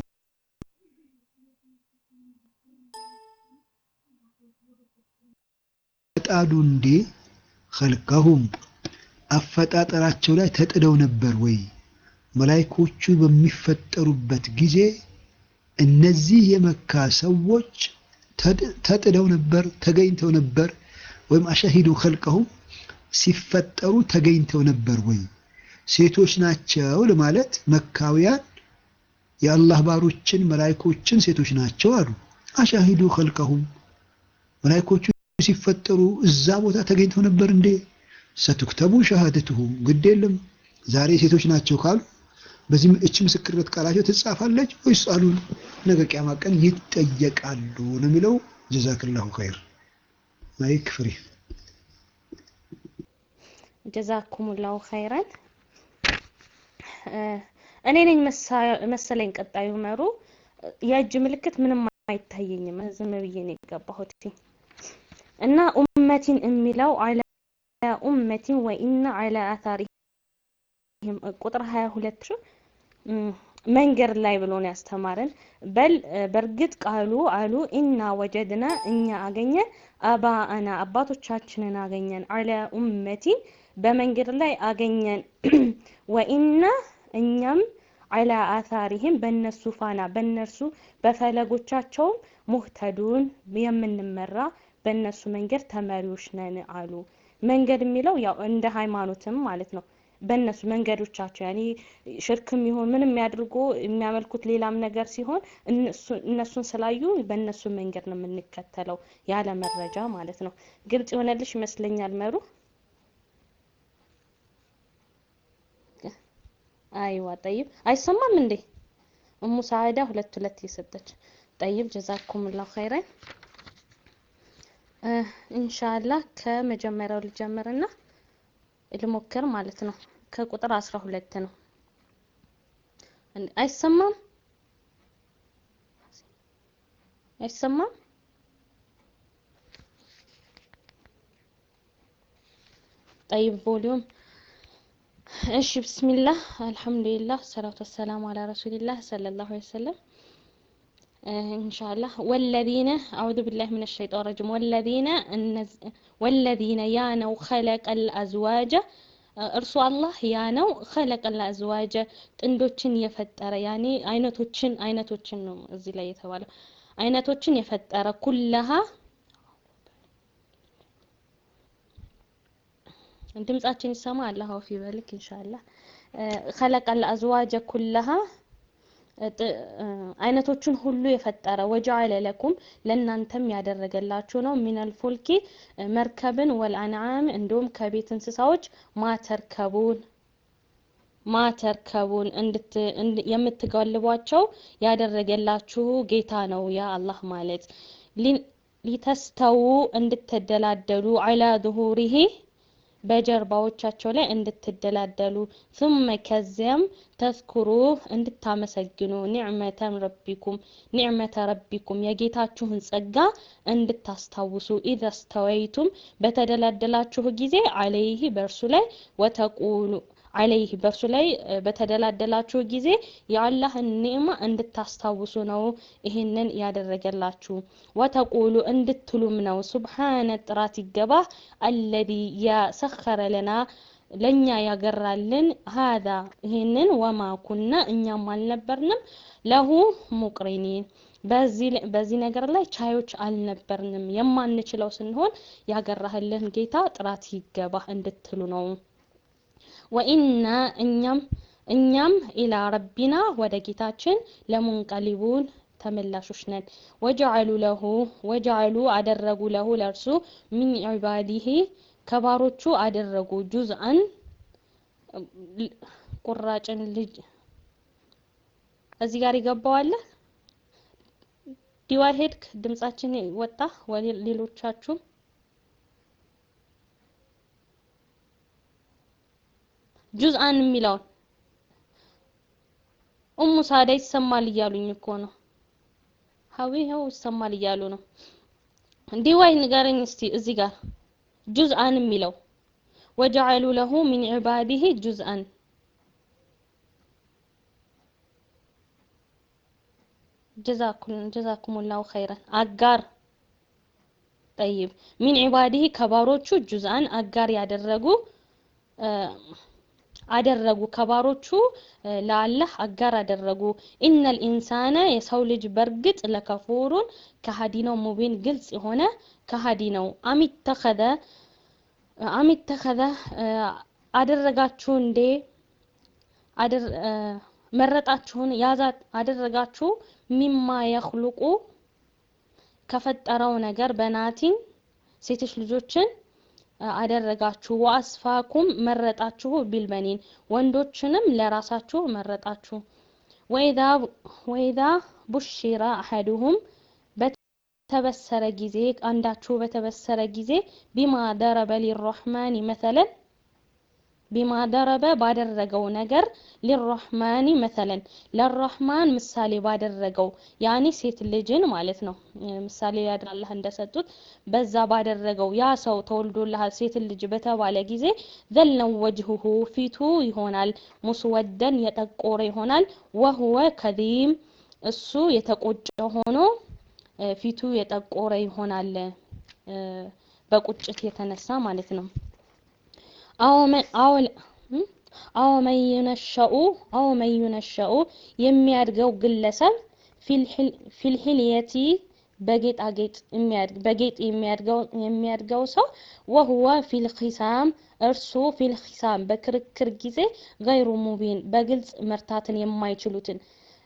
ፈጣዱ እንዴ ኸልቀሁም አፈጣጠራቸው ላይ ተጥለው ነበር ወይ? መላይኮቹ በሚፈጠሩበት ጊዜ እነዚህ የመካ ሰዎች ተጥለው ነበር፣ ተገኝተው ነበር ወይም አሻሂዱ ኸልቀሁም ሲፈጠሩ ተገኝተው ነበር ወይ? ሴቶች ናቸው ለማለት መካውያን የአላህ ባሮችን መላይኮችን ሴቶች ናቸው አሉ። አሻሂዱ ኸልቀሁም መላይኮቹ ሲፈጠሩ እዛ ቦታ ተገኝተው ነበር እንዴ? ሰቱክተቡ ሸሃደትሁም ግድ የለም ዛሬ ሴቶች ናቸው ካሉ በዚህ እች ምስክርነት ቃላቸው ትጻፋለች ወይስ አሉን ነገ ቂያማ ቀን ይጠየቃሉ ነው የሚለው። ጀዛክላሁ ኸይር። ማይክ ፍሪ። ጀዛኩሙላሁ ኸይረን። እኔ ነኝ መሰለኝ ቀጣዩ መሩ። የእጅ ምልክት ምንም አይታየኝም። ዝም ብዬ ነው የገባሁት እና ኡመቲን የሚለው አላ ኡመቲን ወኢና አላ አታሪሂም ቁጥር 22 መንገድ ላይ ብሎ ነው ያስተማረን። በል በእርግጥ ቃሉ አሉ ኢና ወጀድና እኛ አገኘን አባአና አባቶቻችንን አገኘን አላ ኡመቲን በመንገድ ላይ አገኘን ወኢና እኛም አላ አታሪህም በእነሱ ፋና በእነርሱ በፈለጎቻቸውም ሙህተዱን የምንመራ በእነሱ መንገድ ተመሪዎች ነን አሉ። መንገድ የሚለው ያው እንደ ሃይማኖትም ማለት ነው። በእነሱ መንገዶቻቸው ያኔ ሽርክም ይሁን ምንም ያድርጉ የሚያመልኩት ሌላም ነገር ሲሆን እነሱን ስላዩ በእነሱ መንገድ ነው የምንከተለው ያለ መረጃ ማለት ነው። ግልጽ የሆነልሽ ይመስለኛል መሩ። አይዋ ጠይብ አይሰማም እንዴ? እሙ ሳዕዳ ሁለት ሁለት የሰጠች ጠይብ ጀዛኩምላሁ ኸይረን። ኢንሻአላህ ከመጀመሪያው ልጀምርና ልሞክር ማለት ነው። ከቁጥር አስራ ሁለት ነው። አይሰማም አይሰማም? ጠይብ ቮሊዩም እሺ ብስሚላህ አልሐምዱሊላህ ሰላቱ ወሰላሙ አላ ረሱሊላህ ሰለላሁ ዐለይሂ ወሰለም ኢንሻአላህ ወለዚነ አዑዙ ቢላሂ ሚነ ሸይጣን ረጂም ወለዚነ ወለዚነ ያ ነው ኸለቀል አዝዋጀ እርሱ አላህ ያ ነው ኸለቀል አዝዋጀ ጥንዶችን የፈጠረ ያኔ አይነቶችን አይነቶችን ነው እዚህ ላይ የተባለው አይነቶችን የፈጠረ ኩለሃ ድምጻችን ይሰማ አላህ አውፊ በልክ ኢንሻአላህ ኸለቀል አዝዋጀ ኩለሃ አይነቶችን ሁሉ የፈጠረ ወጀዐለ ለኩም ለእናንተም ያደረገላችሁ ነው ሚነል ፉልኪ መርከብን ወልአንዓም እንዲሁም ከቤት እንስሳዎች ማተርከቡን ማተርከቡን እንድት የምትጋልቧቸው ያደረገላችሁ ጌታ ነው ያ አላህ ማለት ሊተስተው እንድትደላደሉ ዐላ ዙሁሪሂ በጀርባዎቻቸው ላይ እንድትደላደሉ ثم ከዚያም ተዝኩሩ እንድታመሰግኑ ኒዕመተ ረቢኩም ኒዕመተ ረቢኩም የጌታችሁን ጸጋ እንድታስታውሱ ኢዘ ስተወይቱም በተደላደላችሁ ጊዜ አለይህ በእርሱ ላይ ወተቁሉ አለይህ በእርሱ ላይ በተደላደላችሁ ጊዜ የአላህን ኒዕማ እንድታስታውሱ ነው ይህንን ያደረገላችሁ። ወተቁሉ እንድትሉም ነው ሱብሓነ ጥራት ይገባ አለዚ ያሰኸረ ለና ለእኛ ያገራልን ሀዛ ይህንን ወማ ኩና እኛም አልነበርንም ለሁ ሙቅሪኒን በዚህ ነገር ላይ ቻዮች አልነበርንም የማንችለው ስንሆን ያገራህልን ጌታ ጥራት ይገባ እንድትሉ ነው። ወኢና እኛም እኛም ኢላ ረቢና ወደ ጌታችን ለሙንቀሊቡን ተመላሾች ነን። ወጀዐሉ ለሁ ወጀዐሉ አደረጉ ለሁ ለእርሱ ሚን ዒባዲሂ ከባሮቹ አደረጉ ጁዝአን ቁራጭን ልጅ እዚህ ጋር ይገባዋል። ዲዋል ሄድክ ድምጻችን ወጣ። ሌሎቻችሁ ጁዝአን የሚለውን ኡሙ ሳዳ ይሰማል እያሉኝ እኮ ነው። ሀዊ ይኸው ይሰማል እያሉ ነው። ዲዋይ ንገረኝ እስቲ እዚህ ጋር ጁዝአን የሚለው ወጀዐሉ ለሁ ሚን ዒባዲሂ ጁዝአን ጀዛኩሙላሁ ኸይረን አጋር ጠይብ ሚን ዒባዲሂ ከባሮቹ ጁዝአን አጋር ያደረጉ አደረጉ ከባሮቹ ለአላህ አጋር አደረጉ። ኢነል ኢንሳነ የሰው ልጅ በርግጥ ለከፉሩን ከሃዲ ነው፣ ሙቢን ግልጽ የሆነ ከሃዲ ነው። አሚተኸዘ አሚተኸዘ አደረጋችሁ እንዴ መረጣችሁን ያዛት አደረጋችሁ ሚማ የኽሉቁ ከፈጠረው ነገር በናቲን ሴቶች ልጆችን አደረጋችሁ ወአስፋኩም መረጣችሁ ቢልበኒን ወንዶችንም ለራሳችሁ መረጣችሁ ወኢዛ ወኢዛ ቡሽራ አሐዱሁም በተበሰረ ጊዜ አንዳችሁ በተበሰረ ጊዜ ቢማ ደረበ ሊረሕማኒ መሰለን ቢማ ደረበ ባደረገው ነገር ሊረሕማኒ መሰለን ለረሕማን ምሳሌ ባደረገው ያኔ ሴት ልጅን ማለት ነው ምሳሌ ያድራላህ እንደሰጡት በዛ ባደረገው ያ ሰው ተወልዶልሃል ሴት ልጅ በተባለ ጊዜ ዘልነው ወጅሁሁ ፊቱ ይሆናል ሙስወደን የጠቆረ ይሆናል ወህወ ከዚም እሱ የተቆጨ ሆኖ ፊቱ የጠቆረ ይሆናል በቁጭት የተነሳ ማለት ነው አዎ መን ዩነሸኡ አዎ መን ዩነሸኡ የሚያድገው ግለሰብ ፊልሂልየቲ በጌጣጌጥ የሚያድግ በጌጥ የሚያድገው የሚያድገው ሰው ወሁወ ፊልኺሳም እርሱ ፊልኺሳም በክርክር ጊዜ ገይሩ ሙቢን በግልጽ መርታትን የማይችሉትን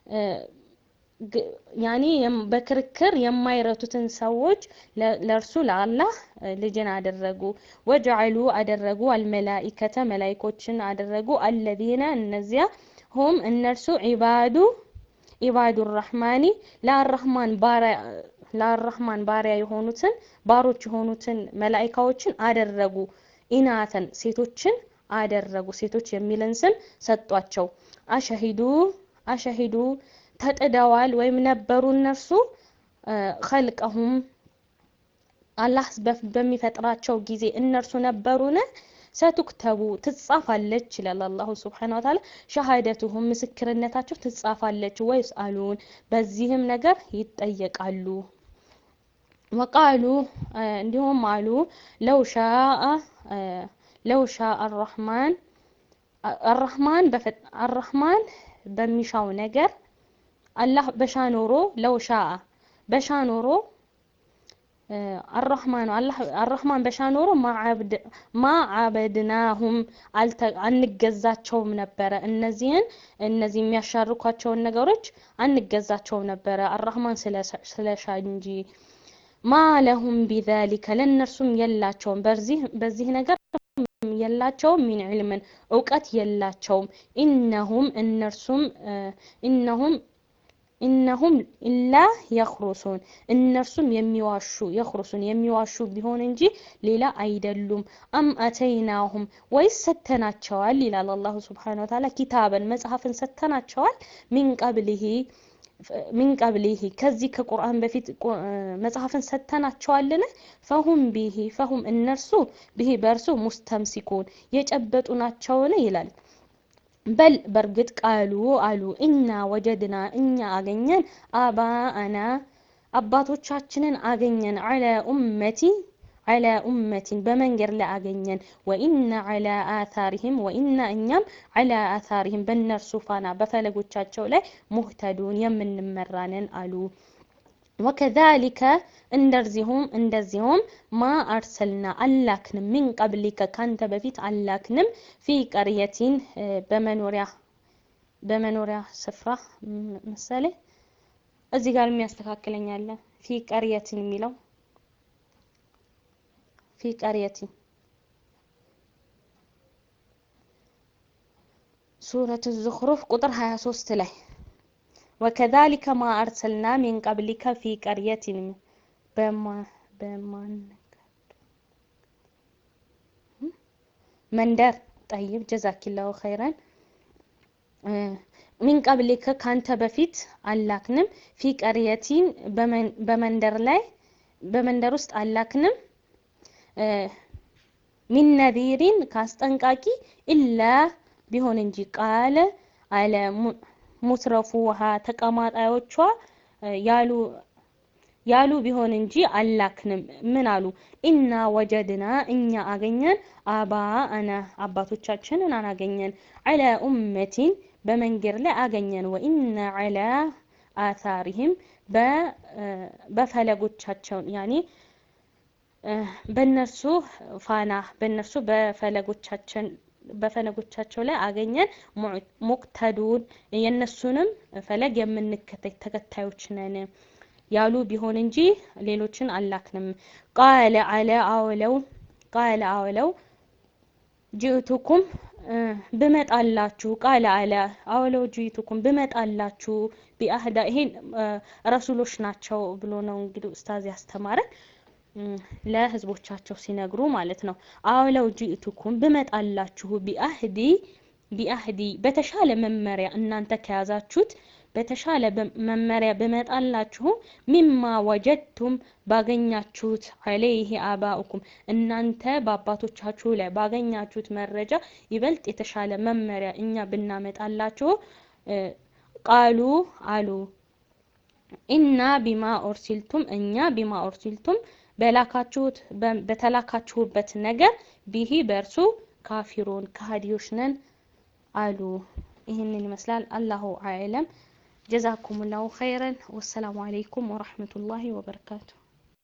ያኔ በክርክር የማይረቱትን ሰዎች ለእርሱ ለአላህ ልጅን አደረጉ ወጀዐሉ አደረጉ አልመላኢከተ መላይኮችን አደረጉ አለዚነ እነዚያ ሁም እነርሱ ዒባዱ ዒባዱ ራህማኒ ለአራህማን ባሪያ ለአራህማን ባሪያ የሆኑትን ባሮች የሆኑትን መላኢካዎችን አደረጉ ኢናተን ሴቶችን አደረጉ ሴቶች የሚልን ስም ሰጧቸው አሸሂዱ አሸሂዱ ተጥደዋል ወይም ነበሩ እነርሱ ኸልቀሁም አላህ በሚፈጥራቸው ጊዜ እነርሱ ነበሩን ሰቱክተቡ ትጻፋለች ይላል አላሁ ስብሓነሁ ወተዓላ ሸሃደቱሁም ምስክርነታቸው ትጻፋለች ወይስ አሉን በዚህም ነገር ይጠየቃሉ ወቃሉ እንዲሁም አሉ ለው ሻአ ለው ሻአ አራህማን አራህማን አራህማን በሚሻው ነገር አላህ በሻ ኖሮ ለው ሻአ በሻ ኖሮ አራህማን አላህ አራህማን በሻ ኖሮ ማ አበድናሁም አንገዛቸውም ነበረ እነዚህን እነዚህ የሚያሻርኳቸውን ነገሮች አንገዛቸውም ነበረ አራህማን ስለሻ እንጂ ማ ለሁም ቢዛሊከ ለእነርሱም የላቸውም በዚህ በዚህ ነገር የላቸውም ሚን ዒልምን እውቀት የላቸውም ኢነሁም እነርሱም ኢነሁም ኢነሁም ኢላ የኽሩሱን እነርሱም የሚዋሹ የኽሩሱን የሚዋሹ ቢሆን እንጂ ሌላ አይደሉም አም አተይናሁም ወይስ ሰተናቸዋል ይላል አላሁ ስብሓነሁ ወተዓላ ኪታበን መጽሐፍን ሰተናቸዋል ሚን ቀብሊሂ ሚን ቀብሊሂ ከዚህ ከቁርአን በፊት መጽሐፍን ሰተናቸዋልን ፈሁም ቢሂ ፈሁም እነርሱ ቢሂ በእርሱ ሙስተምሲኩን የጨበጡ ናቸውን ይላል በል በእርግጥ ቃሉ አሉ እና ወጀድና እኛ አገኘን አባአና አባቶቻችንን አገኘን አለ ኡመቲ አለ ኡመቲን በመንገድ ላይ አገኘን ወኢና አላ አታሪህም ወኢና እኛም አላ አታሪህም በእነርሱ ፋና በፈለጎቻቸው ላይ ሙህተዱን የምንመራንን አሉ ወከዛሊከ እንደዚሁም እንደዚሁም ማ አርሰልና አላክንም ሚን ቀብሊከ ካንተ በፊት አላክንም ፊ ቀርየቲን በመኖሪያ በመኖሪያ ስፍራ ምሳሌ እዚህ ጋር የሚያስተካክለኝ አለ ፊ ቀርየቲን የሚለው ፊ ቀርየቲን ሱረት ዙኽሩፍ ቁጥር 23 ላይ ወከዛሊከ ማ አርሰልና ሚን ቀብሊከ ፊ ቀርየቲን በማን መንደር ጠይብ ጀዛኪላሁ ኸይረን ሚን ቀብሊከ ካንተ በፊት አላክንም ፊ ቀርየቲን በመንደር ላይ በመንደር ውስጥ አላክንም ሚን ነዚሪን ካስጠንቃቂ ኢላ ቢሆን እንጂ ቃለ አለ ሙትረፉ ውሃ ተቀማጣዮቿ ያሉ ያሉ ቢሆን እንጂ አላክንም ምን አሉ ኢና ወጀድና እኛ አገኘን አባ አና አባቶቻችንን አናገኘን አለ ኡመቲን በመንገድ ላይ አገኘን ወኢና አላ አታሪህም በፈለጎቻቸው ያኔ በእነርሱ ፋና በእነርሱ በፈለጎቻችን በፈለጎቻቸው ላይ አገኘን ሙቅተዱን የእነሱንም ፈለግ የምንከተል ተከታዮች ነን ያሉ ቢሆን እንጂ ሌሎችን አላክንም ቃለ አለ አውለው ቃለ አውለው ጅእቱኩም ብመጣላችሁ ቃለ አለ አውለው ጅእቱኩም ብመጣላችሁ ቢአህዳ ይሄን ረሱሎች ናቸው ብሎ ነው እንግዲህ ኡስታዝ ያስተማረን ለህዝቦቻቸው ሲነግሩ ማለት ነው። አውለው ጅእቱኩም ብመጣላችሁ ቢአህዲ ቢአህዲ በተሻለ መመሪያ እናንተ ከያዛችሁት በተሻለ መመሪያ ብመጣላችሁ ሚማ ወጀድቱም ባገኛችሁት አለይህ አባኡኩም እናንተ በአባቶቻችሁ ላይ ባገኛችሁት መረጃ ይበልጥ የተሻለ መመሪያ እኛ ብናመጣላችሁ ቃሉ አሉ ኢና ቢማ ኦርሲልቱም እኛ ቢማ ኦርሲልቱም በላካችሁት በተላካችሁበት ነገር ቢሂ በእርሱ ካፊሩን ከሃዲዎች ነን አሉ። ይህንን ይመስላል። አላሁ አዕለም። ጀዛኩሙላሁ ኸይረን። ወሰላሙ አለይኩም ወረሕመቱላሂ ወበረካቱ።